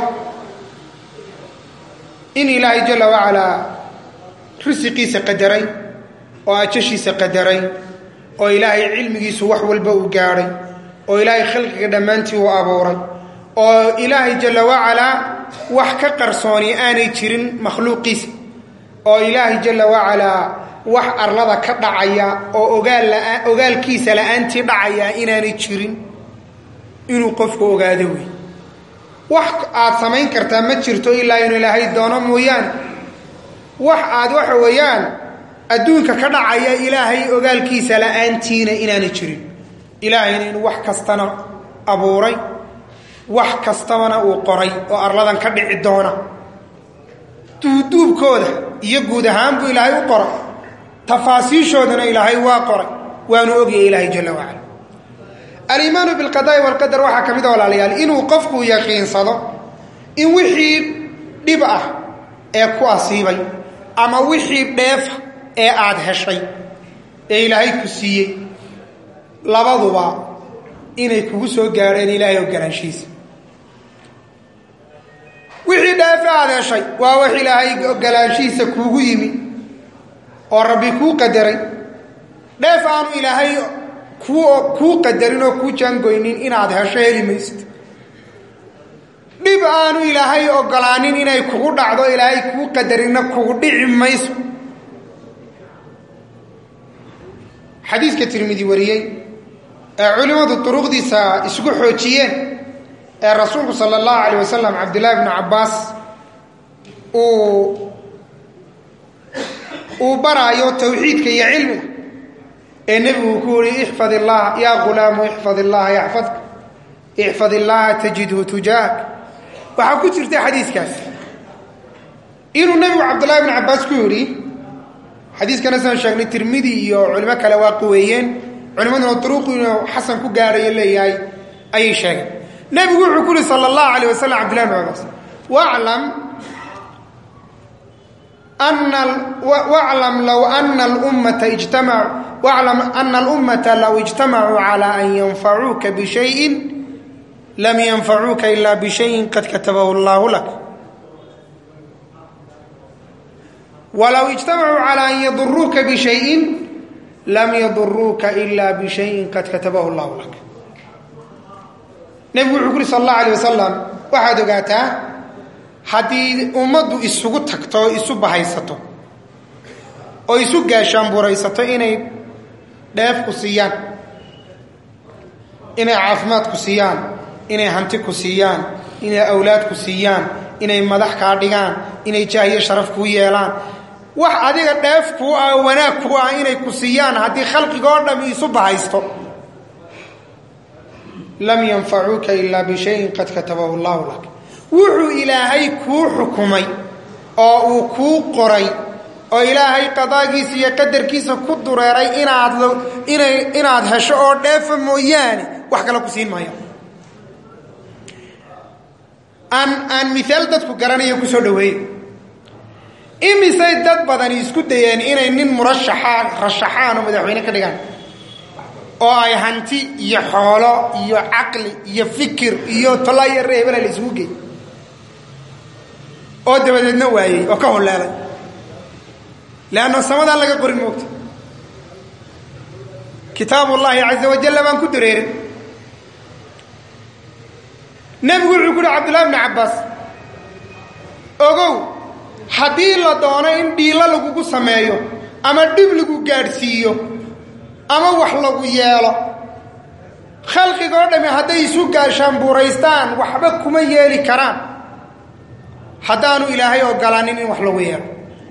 in ilaahay jala wacalaa risiqiisa qadaray oo ajashiisa qadaray oo ilaahay cilmigiisu wax walba uu gaadhay oo ilaahay khalqiga dhammaantii uu abuuray oo ilaahay jala wacalaa wax ka qarsooni aanay jirin makhluuqiisa oo ilaahay jala wacalaa wax arlada ka dhacaya oo ogaal la ogaalkiisa la-aantii dhacaya inaanay jirin inuu qofku ogaado wey wax aad samayn kartaa ma jirto ilaa inuu ilaahay doono mooyaane wax aad waxa weeyaan adduunka ka dhacaya ilaahay ogaalkiisa la-aantiina inaanay jirin ilaahayna inuu wax kastana abuuray wax kastabana uu qoray oo arladan ka dhici doona duuduubkooda iyo guud ahaan buu ilaahay u qoray tafaasiishoodana ilaahay waa qoray waanu ogyahay ilaahay jala wacala aliimaanu bilqadaa'i walqadar waxaa ka mid a walaalayaal inuu qofku yaqiinsado in wixii dhib ah ee ku asiibay ama wixii dheefa ee aad heshay ee ilaahay ku siiyey labaduba inay kugu soo gaadheen ilaahay ogolaanshihiisa wixii dheefe aad heshay waa wax ilaahay ogolaanshihiisa kuugu yimi oo rabbi kuu qadaray dheef aanu ilaahay kuu qadarin oo kuu jaangoynin inaad hesho heli maysid dhib aanu ilaahay ogolaanin inay kugu dhacdo ilaahay kuu qadarinna kugu dhici mayso xadiiska tirmidi wariyey ee culimmadu duruqdiisa isugu xoojiyeen ee rasuulku sala allahu alayh wasalam cabdullaahi bnu cabbaas uu uu baraayo tawxiidka iyo cilmiga ee nebigu ku yihi ixfad illaha yaa ghulaamu ixfad illaha yaxfadka ixfad illaha tajidhu tujaahak waxaa ku jirta xadiiskaas inuu nebigu cabdullahi bnu cabbaas ku yidhi xadiiskana saan sheegnay tirmidi iyo culimo kale waa quweeyeen culimaduna duruuqu inuu xasan ku gaadhayo leeyahay ayay sheegeen nebigu wuxuu ku yihi sala allahu alayh wasalam cabdillahi bn cabaas waclam waclam low ana lummata ijtamacu waclam ana alummata low ijtamacuu calaa an yanfacuuka bishayin lam yanfacuuka ila bishayin qad katabahu allahu lak walow ijtamacuu calaa an yaduruuka bishayin lam yaduruuka ila bishayin qad katabahu allahu lak nebigu wuxuu ku uhi sal allahu alayh wasalam waxaad ogaataa haddii ummaddu isugu tagto oo isu bahaysato oo isu gaashaanburaysato inay dheef ku siiyaan inay caafimaad ku siiyaan inay hanti ku siiyaan inay awlaad ku siiyaan inay madax kaa dhigaan inay jaahiyo sharaf kuu yeelaan wax adiga dheef kuu ah wanaag kuu ah inay ku siiyaan haddii khalqigoo dhami isu bahaysto lam yanfacuuka ilaa bishayin qad katabahu allahu lak wuxuu ilaahay kuu xukumay oo uu kuu qoray oo ilaahay qadaagiisa iyo qadarkiisa ku dureeray inaad inay inaad hesho oo dheefa mooyaane wax kale ku siin maayo aan aan miaal dadku garanayo kusoo dhaweeye imisay dad badani isku dayeen inay nin murashaxaan rashaxaan oo madaxweyne ka dhigaan oo ay hanti iyo xoolo iyo caqli iyo fikir iyo tolaayo reebana la isugu geey oo dabadeedna waayey oo ka holeelay leanna samadaa laga qorin moogta kitaabu llaahi caza wajalla baan ku dareerin nebigu wuxuu ku uhi cabdullahi bni cabbaas ogow haddii la doono in dhiilo lagugu sameeyo ama dhib lagu gaadhsiiyo ama wax lagu yeelo khalqigoo dhami hadday isu gaashaanbuuraystaan waxba kuma yeeli karaan haddaanu ilaahay ogolaanin in wax lagu yeelo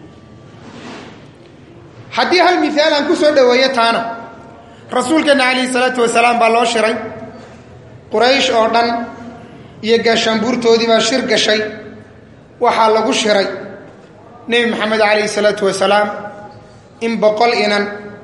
haddii hal miaal aan ku soo dhoweeyo taana rasuulkeenna calayhi salaatu wasalaam baa loo shiray quraysh oo dhan iyo gaashaanbuurtoodii baa shir gashay waxaa lagu shiray nebi maxamed calayhi salaatu wasalaam in boqol inan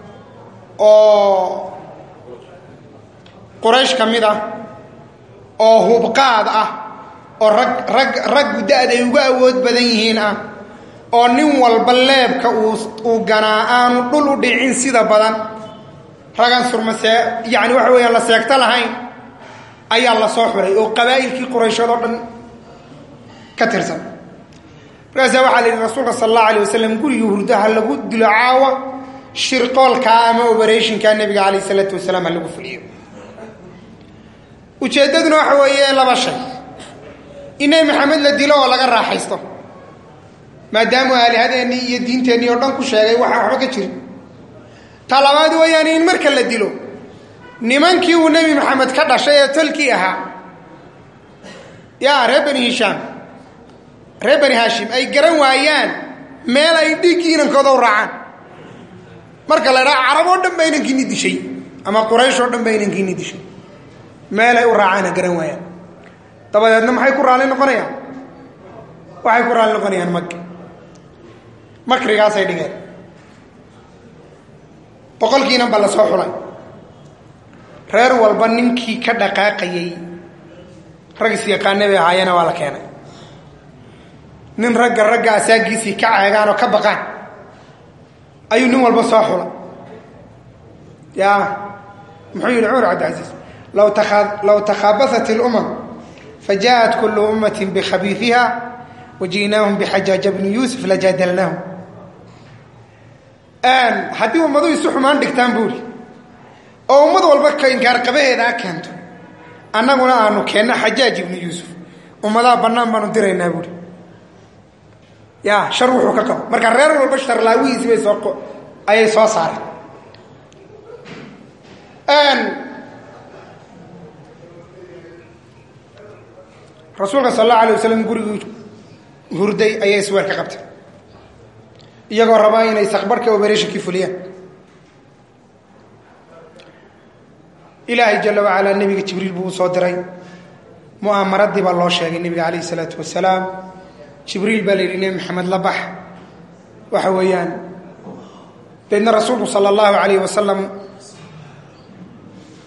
oo quraysh ka mid ah oo hubqaad ah oo rag rag raggu da-da ay uga awood badan yihiin ah oo nin walba leebka uu uu ganaa aanu dhul u dhicin sida badan ragan surmasee yacni waxa weeyaan la seegto lahayn ayaa la soo xuray oo qabaa'ilkii qurayshood oo dhan ka tirsan markaasaa waxaa la yidhi rasuulka sala allahu alay wasalam gurigii hurdaha lagu dilo caawa shirqoolkaa ama oberatiinkaa nebiga calayh isalaatu wasalaam ha lagu fuliyo ujeeddaduna waxa weeye laba shay in nebi maxamed la dilo oo laga raaxaysto maadaamu aalihadeennii iyo diinteennii oo dhan ku sheegay waxaan waxba ka jirin ta labaad weeyaan in marka la dilo nimankii uu nebi maxamed ka dhashay ee tolkii ahaa yaa reer bani hishaam reer bani haashim ay garan waayaan meel ay dhiiggii inankooda u raacaan marka la idhaha carab oo dhan baa inankiini dishay ama quraysh oo dhan baa inankiini dishay meel ay u raacaana garan waayaan dabadeedna maxay ku raalli noqonayaan waxay ku raalli noqonayaan maki makrigaasay dhigeen boqolkiinan ba la soo xulay reer walba ninkii ka dhaqaaqayay rag isyaqaane bay ahaayena waa la keenay nin ragga ragga asaagiisii ka ceegaan oo ka baqaan ayuu nin walba soo xulay ya muxuu yihi cumar cabdilcasiis law law takhaabasat اlumam fajaءat kulu ummati bikhabiifiha waji'naahum bixajaaja bni yuusuf lajaadalnaahum haddii ummadu isu xumaan dhigtaan buuri oo ummad walba ka inkaarqabaheeda a keento annaguna aanu keenno xajaaj ibnu yuusuf ummadaha bannaan baanu diraynaa buuri ya shar wuxuu ka qabo marka reer walba sharlaawihiisi bay soo ayay soo saareen rasuulka sal allahu alay wasalam gurigii hurday ayay isweer ka qabtay iyagoo rabaa inay sakbarhka oberatinkii fuliyaan ilaahay jala wacalaa nebiga jibriil buu u soo diray mu'aamaradii baa loo sheegay nebiga calayh isalaatu wasalaam jibriil baa la yidhi nebi maxamed la bax waxa weeyaan deedna rasuulku sala allahu calayh wasalam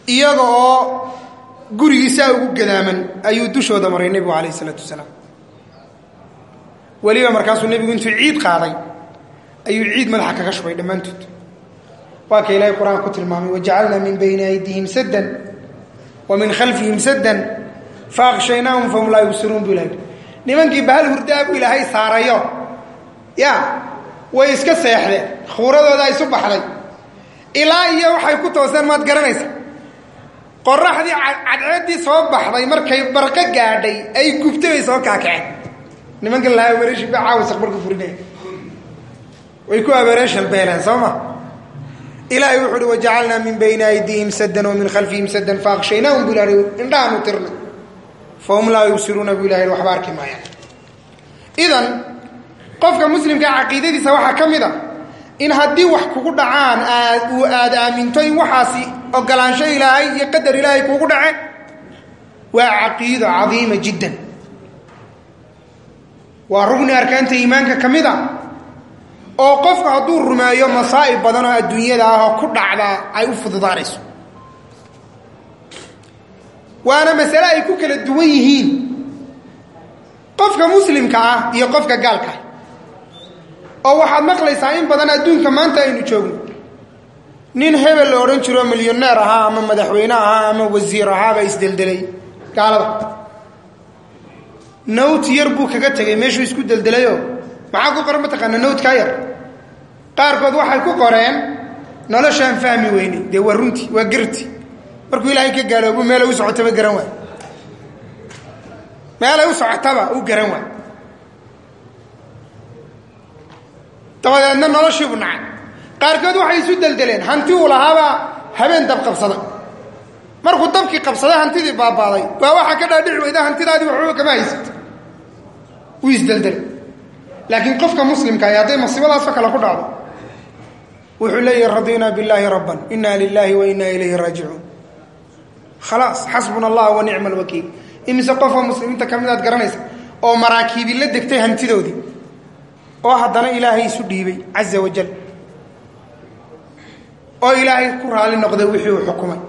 iyaga oo gurigiisaa ugu gadaaman ayuu dushooda maray nebigu calayh isalaatu wasalaam weliba markaasuu nebigu intuu ciid qaaday ayuu ciid madaxa kaga shubay dhammaantood waa ka ilaahay qur-aanka ku tilmaamay wajacalnaa min bayni aydihim saddan wa min khalfihim saddan faaqshaynaahum fahum laa yubsiruun buu ilahay nimankii bahal hurdaa buu ilaahay saarayo ya way iska seexdeen khuuradooda isu baxday ilaa iyo waxay ku tooseen maad garanaysa qoraxdii cadceeddii soo baxday markay barqo gaadhay ay gubtay bay soo kaakaceen nimankan lahaa abereeshin ba caawa saqbarka furinaya way ku abereeshan beeleen soo ma ilaahay wuxu uhi wajacalnaa min bayni aydihim saddan wa min khalfihim saddan faaqshaynaahum buu ilahay indhahaanu tirnay fahum laa yubsiruuna buu ilahay waxba arki maayaan idan qofka muslimka caqiidadiisa waxaa ka mid a in haddii wax kugu dhacaan aad uu aad aaminto in waxaasi ogolaansho ilaahay iyo qadar ilaahay kugu dhace waa caqiido cadiima jiddan waa rugni arkaanta iimaanka ka mid a oo qofka hadduu rumeeyo masaa'ib badan oo adduunyada ah oo ku dhacdaa ay u fududaanayso waana masale ay ku kala duwan yihiin qofka muslimka ah iyo qofka gaalka oo waxaad maqlaysaa in badan adduunka maanta aynu joogno nin hebel la odhan jiro milyoneer ahaa ama madaxweyne ahaa ama wasiir ahaabaa isdeldelay gaalada nawt yar buu kaga tegay meeshuu isku deldelayoo maxaa ku qoran mataqaana nawtkaa yar qaarkood waxay ku qoreen noloshaan fahmi weyne dee waa runti waa garti markuu ilaahay ka gaaloobu meelay u socotaba garan waay meelay u socotaba u garan waay dabadeedna noloshiibu nacay qaarkood waxay isu deldeleen hanti uu lahaabaa habeen dab qabsada markuu dabkii qabsaday hantidii baabaaday waa waxaa ka dhaadhici weyda hantidaadii waxba kama haysat wuu isdeldelay laakiin qofka muslimka ay hadday masiibadaasoo kale ku dhacdo wuxuu leeyahi radinaa billaahi rabban inna lilaahi wa inna ilayhi raajicuun khalaas xasbuna allah wa nicma alwakiil imise qofoo muslimiinta ka mid aad garanaysa oo maraakiibi la degtay hantidoodii oo haddana ilaahay isu dhiibay caza wajal oo ilaahay ku raali noqday wixii uu xukumay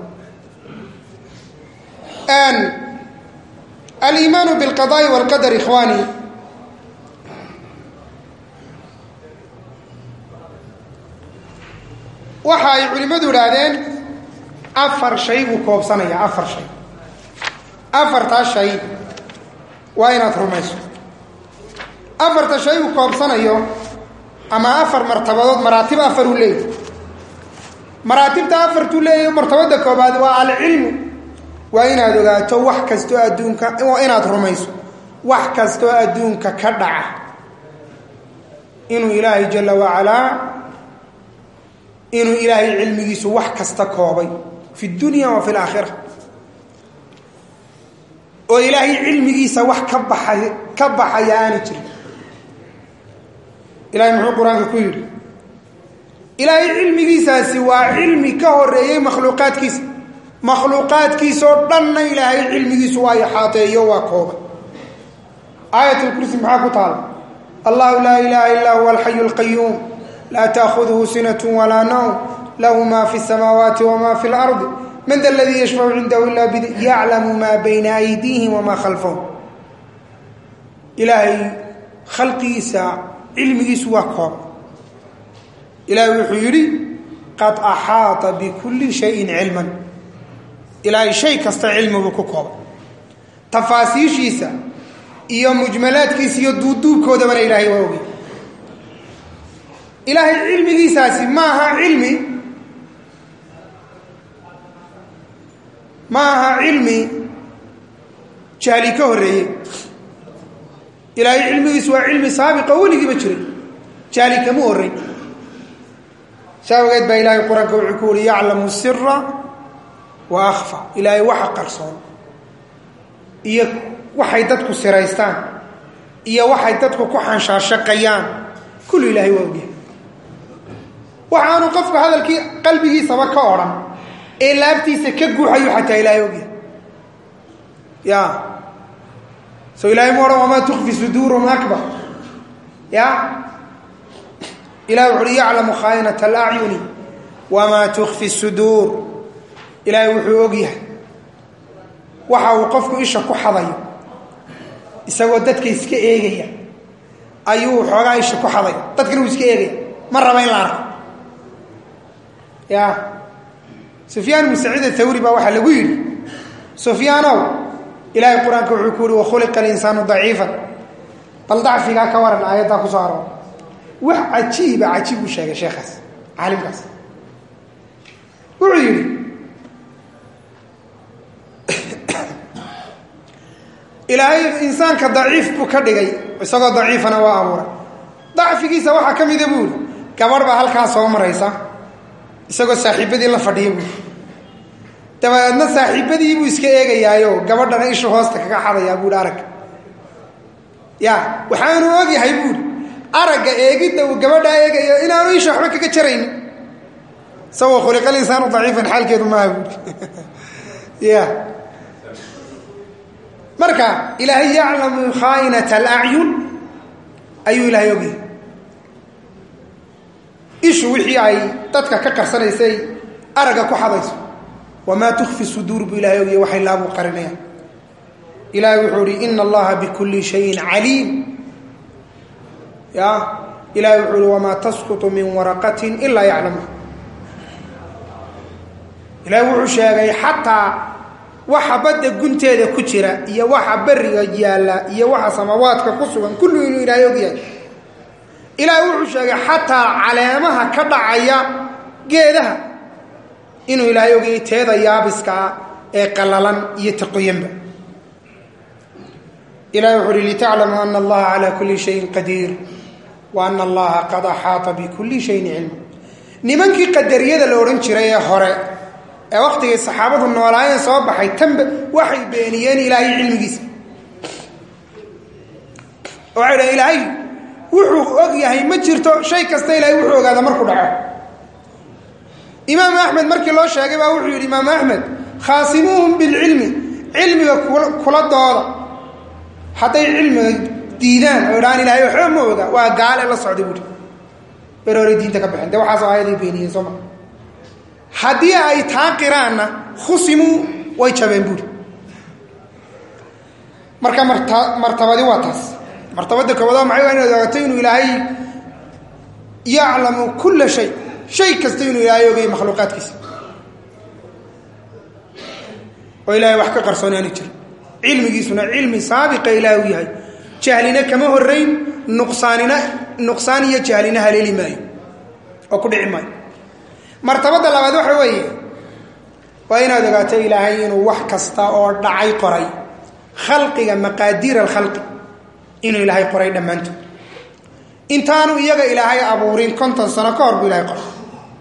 aliimaanu bilqadaai walqadar ikhwaani waxa ay culimmadu idhaahdeen afar shay buu koobsanayaa afar shay afartaa shay waa inaad rumayso afarta shay uu koobsanayo ama afar martabadood maraatib afar uu leeyahy maraatibta afartuu leeyahy martabada koobaad waa alcilmu waa inaad ogaato wax kastoo adduunka waa inaad rumayso wax kastoo adduunka ka dhaca inuu ilaahay jalla wacalaa inuu ilaahay cilmigiisu wax kasta koobay fi dunya wa fi laakhira oo ilaahay cilmigiisa wax ka baxay ka baxaya aani jirin ilahay muxuu qur-aanka ku yidhi ilaahay cilmigiisaasi waa cilmi ka horeeyey makhluuqaadkiisa makhluuqaadkiisoo dhanna ilaahay cilmigiisu waa ixaateeyo waa kooban aayat lkursi maxaa ku taala allahu laa ilaaha illaa huwa alxayu alqayuum laa taakhuduhu sinat walaa nawm lahu ma fi samaawaati wama fi lardi man da ladii yashfacu cindahu ila bid yaclamu maa bayna aydiihim wamaa khalfahum ilaahay khalqigiisa cilmigiisu waa kooban ilaahay wuxuu yidhi qad axaata bikulli shayin cilman ilaahay shay kasta cilmibuu ku kooban tafaasiishiisa iyo mujmalaadkiisa iyo duuduubkoodabana ilaahay waa ogay ilaahay cilmigiisaasi ma aha cilmi ma aha cilmi jahli ka horreeye ilaahay cilmigiisu waa cilmi saabiqa weligiiba jiray jahli kama horrey saa ogeed baa ilaahay qur-aanka wuxuu ku uhi yaclamu sira wa akhfa ilaahay waxa qarsoon iyo waxay dadku siraystaan iyo waxay dadku ku xanshaashaqayaan kullu ilaahay waa ogyahay waxaanu qofka hadalkii qalbigiisaba ka odhan ee laabtiisa ka guuxayu xataa ilaahay ogyahay ya so ilahay mu odhan wamaa tukfi suduurum akbar ya ilahi wuxu uhi yaclamu khaainata alacyuni wamaa tukfi suduur ilaahay wuxuu og yahay waxa uu qofku isha ku xadayo isagoo dadka iska eegaya ayuu xoogaa isha ku xaday dadkana uu iska eegaya ma raba in la arko ya sufyaan ibnu saciid athawri baa waxaa lagu yidhi sufyaanow ilaahay qur-aanka wuxuu ku yihi wakhuliqa alinsaanu daciifan bal dacfigaa ka waran aayaddaa ku soo aroor wax cajiiba cajiib uu sheegay sheekhaas caalimkaas wuxuu yidhi ilaahay insaanka daciif buu ka dhigay isagoo daciifana waa abuuray dacfigiisa waxaa ka mida buuri gabadh baa halkaa soo maraysa isagoo saaxiibadii la fadhiya buuri dabadeedna saaxiibadii buu iska eegayaayo gabadhana ishu hoosta kaga xadayaa buuhi aragga ya waxaanu ogyahay buuri aragga eegidda uu gabadhaa eegayo inaanu isha waxba kaga jaraynin isagoo khuliqal insaanu daciifan xaalkeedu maaha buuri ya marka ilaahay yaclamu khaainata alacyun ayuu ilaahay ogyahay ishu wixii ay dadka ka qarsanaysay aragga ku xadayso wamaa tukfi suduur buu ilahay ogyahay waxay laabuu qarinayaan ilahay wuxuu ihi ina allaha bikulli shayin caliim ya ilahay wuxuu ihi wamaa tasqutu min waraqatin ilaa yaclamuha ilahay wuxuu sheegay xataa waxa badda gunteeda ku jira iyo waxa beriga yaalla iyo waxa samawaadka ku sugan kullu inuu ilaahay ogyahay ilaahay wuxuu sheegay xataa caleemaha ka dhacaya geedaha inuu ilaahay ogyahay teeda yaabiskaa ee qallalan iyo taqoyanba ilahay wuxuu uhi litaclamuu ana allaha calaa kulli shayin qadiir wa ana allaha qad axaata bikulli shayin cilma nimankii qadariyada la odhan jiray ee hore ee waktigay saxaabadu noolaayeen soo baxay tanba waxay beeniyeen ilaahay cilmigiisa waxay dhahen ilaahay wuxuu og yahay ma jirto shay kasta ilaahay wuxuu ogaada markuu dhaco imaam axmed markii loo sheegay baa wuxuu yidhi imaam axmed khaasimuuhum bilcilmi cilmiga kula dooda hadday cilmiga diidaan oo idhahaan ilahay waxba ma oga waa gaale la socday buuri beroore diinta ka baxeen dee waxaasoo aayaday beeniyeen soo maa haddii ay taa qiraanna khusimuu way jabeen buuri marka marta martabadi waa taas martabada koobaad maxay waa inaad ogaato inuu ilaahay yaclamu kulla shay shay kasta inuu ilaahay ogay makhluuqaadkiisa oo ilaahay wax ka qarsoonaani jiro cilmigiisuna cilmi saabiqa ilaahay u yahay jahlina kama horeyn nuqsaanina nuqsaan iyo jahlina haleeli maayo oo ku dhici maayo martabada labaad waxa weeye waa inaad ogaato ilaahay inuu wax kasta oo dhacay qoray khalqiga maqaadiir alkhalqi inuu ilaahay qoray dhammaantood intaanu iyaga ilaahay abuurin konton sano ka hor buu ilahay qoray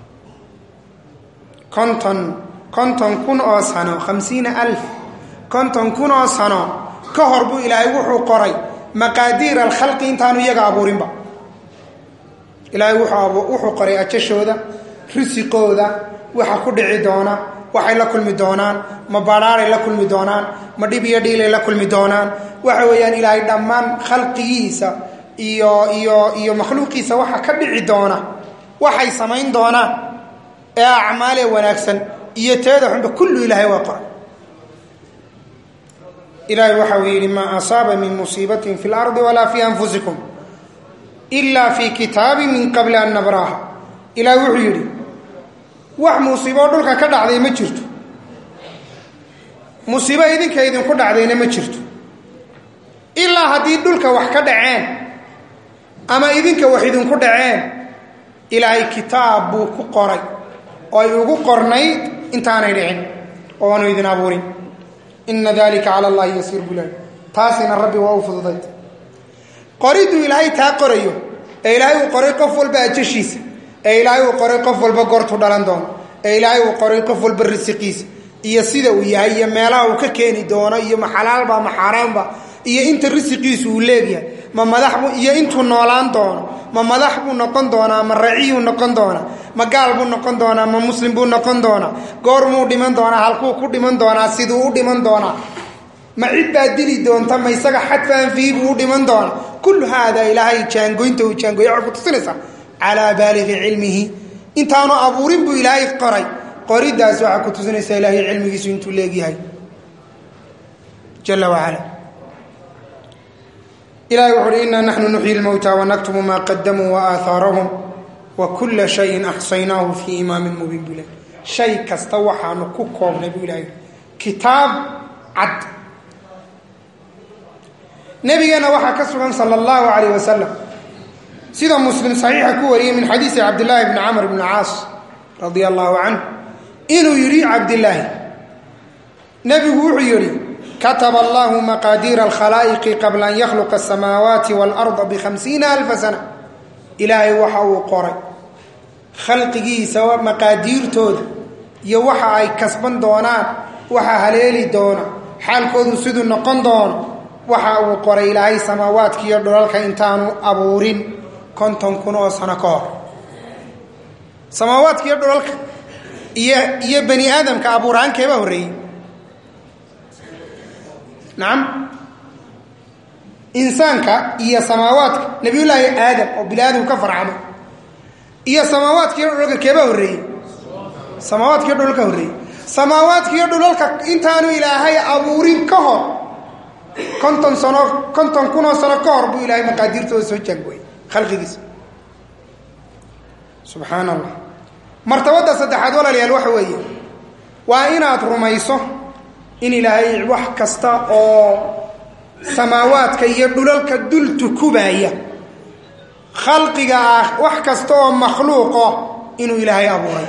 konton konton kun oo sano khamsiina alf konton kun oo sano ka hor buu ilaahay wuxuu qoray maqaadiir alkhalqi intaanu iyaga abuurinba ilaahay wuxuu qoray ajashooda risiqooda waxa ku dhici doona waxay la kulmi doonaan ma badhaaray la kulmi doonaan ma dhib iyo dhiilay la kulmi doonaan waxa weeyaan ilaahay dhammaan khalqigiisa iyo iyo iyo makhluuqiisa waxa ka dhici doona waxay samayn doonaan ee acmaalee wanaagsan iyo teeda xunba kullu ilaahay waa qoray ilaahay waxa uu yidhi maa asaaba min musiibatin fi lardi walaa fi anfusikum ila fi kitaabi min qabli an nabraaha ilaahay wuxuu yidhi wax musiiboo dhulka ka dhacday ma jirto musiibo idinka idinku dhacdayna ma jirto ilaa haddii dhulka wax ka dhaceen ama idinka wax idinku dhaceen ilaahay kitaab buu ku qoray oo ay ugu qornayd intaanay dhicin oo aanu idin abuurin ina dalika cala allahi yasiir bulahi taasina rabbi waa u fududayd qoriduu ilaahay taa qorayo ee ilaahay uu qoray qof walba ajashiisa ee ilaahay uu qoray qof walba goortu dhalan doono ee ilaahay uu qoray qof walba risiqiisa iyo sida uu yahay iyo meelaha uu ka keeni doono iyo ma xalaalba ma xaaraanba iyo inta risiqiisu uu leegyahay ma madaxbu iyo intuu noolaan doono ma madax buu noqon doonaa ma raciyuu noqon doonaa ma gaal buu noqon doonaa ma muslim buu noqon doonaa goormuu dhiman doonaa halkuu ku dhiman doonaa siduu u dhiman doonaa ma cid baa dili doonta ma isaga xadfaan fihi buu u dhiman doonaa kullu haada ilaahay jaangoynta uu jaangoya waxay ku tusinaysaa calaa baaligi cilmihi intaanu abuurin buu ilaahay qoray qoriddaas waxaa ku tusinaysaa ilaahay cilmigiisu intuu leegyahay jala wacala ilahay wuxu uhi inaa naxnu nuxyi lmowta wanaktubu maa qadamuu waaaahaarahum wa kula shayin axsaynaahu fii imaamin mubiin buu ilahay shay kasta waxaanu ku koobnay buu ilahay kitaab cad nabigeena waxaa ka sugan sala allahu calayh wasalam sida muslim saxiixa ku wariyey min xadiisi cabdillaahi bni camr bni caas radia allahu canhu inuu yidhi cabdillaahi nebigu wuxuu yidhi kataba allahu maqaadiira alkhalaa'iqi qabla an yakhluqa asamaawaati waalarda bikhamsiina alfa sana ilaahay waxa uu qoray khalqigiisa maqaadiirtooda iyo waxa ay kasban doonaan waxa haleeli doona xaalkoodu siduu noqon doono waxa uu qoray ilaahay samaawaadka iyo dhulalka intaanu abuurin konton kun oo sano ka hor samaawaadka iyo dhulalka iyo iyo bani aadamka abuuraankeeba horreeyey nacam insaanka iyo samaawaadka nabiyullaahi aadam oo bini aadamku ka farcamay iyo samaawaadka iyo dhulalka keeba horreeyey samaawaadka iyo dhulalka horreeyey samaawaadka iyo dhulalka intaanu ilaahay abuurin ka hor konton sano konton kunoo sano ka hor buu ilaahay maqaadiirtooda soo jaangooyey khalqigiisa subxaan allah martabadda saddexaad walaalayaal waxa weeye waa inaad rumayso in ilaahay wax kasta oo samaawaadka iyo dhulalka dul tukubaya khalqiga ah wax kasta oo makhluuqo inuu ilaahay abuuray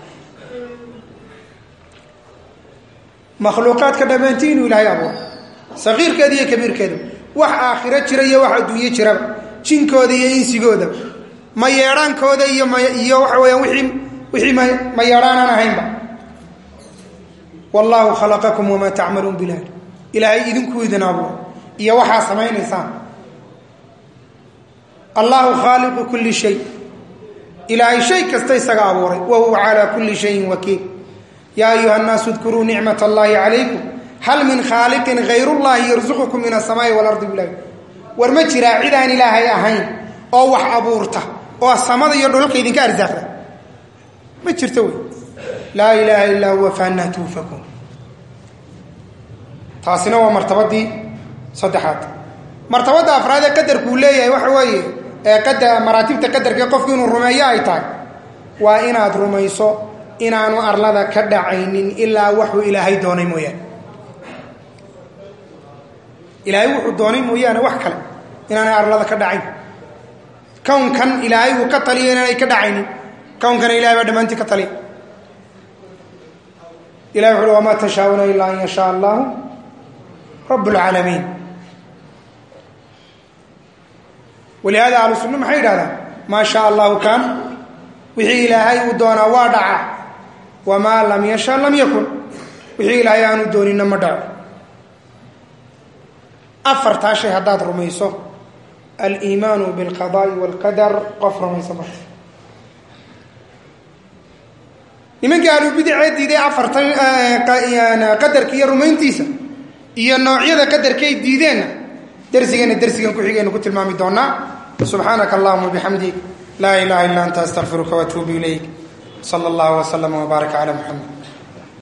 makhluuqaadka dhammaantii inuu ilaahay abuuray sakiirkeeda iyo kabiirkeeda wax aakhiro jira iyo wax adduunyo jiraba jinkooda iyo insigooda ma yeedhaankooda iyo miyo waxa weyaan wiii wixii ma yeedhaanaan ahaynba wallaahu khalaqakum wamaa tacmaluun bilah ilaahay idinkuu idin abuuray iyo waxaa samaynaysaan allahu khaaliqu kulli shay ilaahay shay kasta isaga abuuray wa huwa calaa kulli shayin wakiil yaa ayuha nnaasu dkuruu nicmat allahi calaykum hal min khaaliqin hayrullahi yarsuqukum min asamaai walardi bilah war ma jiraa cid aan ilaahay ahayn oo wax abuurta oo samada iyo dhulalka idinka arsaaqda ma jirto wey laa ilaaha illaa huwa faannaa tuufakuun taasina waa martabadii saddexaad martabadda afraad ee qadarkuu leeyahay waxa weeye ee qada maraatibta qadarkae qofku inuu rumeeyo ay tahay waa inaad rumayso inaanu arlada ka dhacaynin ilaa waxuu ilaahay doonay mooyaane ilaahay wuxuu doonay mooyaane wax kale inaanay arlada ka dhacayn kownkan ilaahay uu ka taliyo inaanay ka dhacaynin kownkana ilahay baa dhammaantii ka taliya ilahi wuxu uhi wamaa tashaa'una ilaa an yashaa allahu rabb اlcaalamiin walihaada ahlu sunna maxay yidhahdaan maa shaa allahu kaan wixii ilaahay uu doonaa waa dhaca wamaa lam yasha lam yakun wixii ilaahay aanu doonina ma dhaco afartaa shay haddaad rumayso aliimaanu bilqadaa'i waalqadar qof rumayso marta nimankii ahlubidicee diiday afartan qadarka iyo rumayntiisa iyo noocyada qadarkay diideenna dersigeenna dersigan ku-xigaynu ku tilmaami doonaa subxaanaka allahuma bixamdik laa ilaha illa anta astaqfiruka waatuubu ilayk sala allahu waslama wbaaraka cala muxamed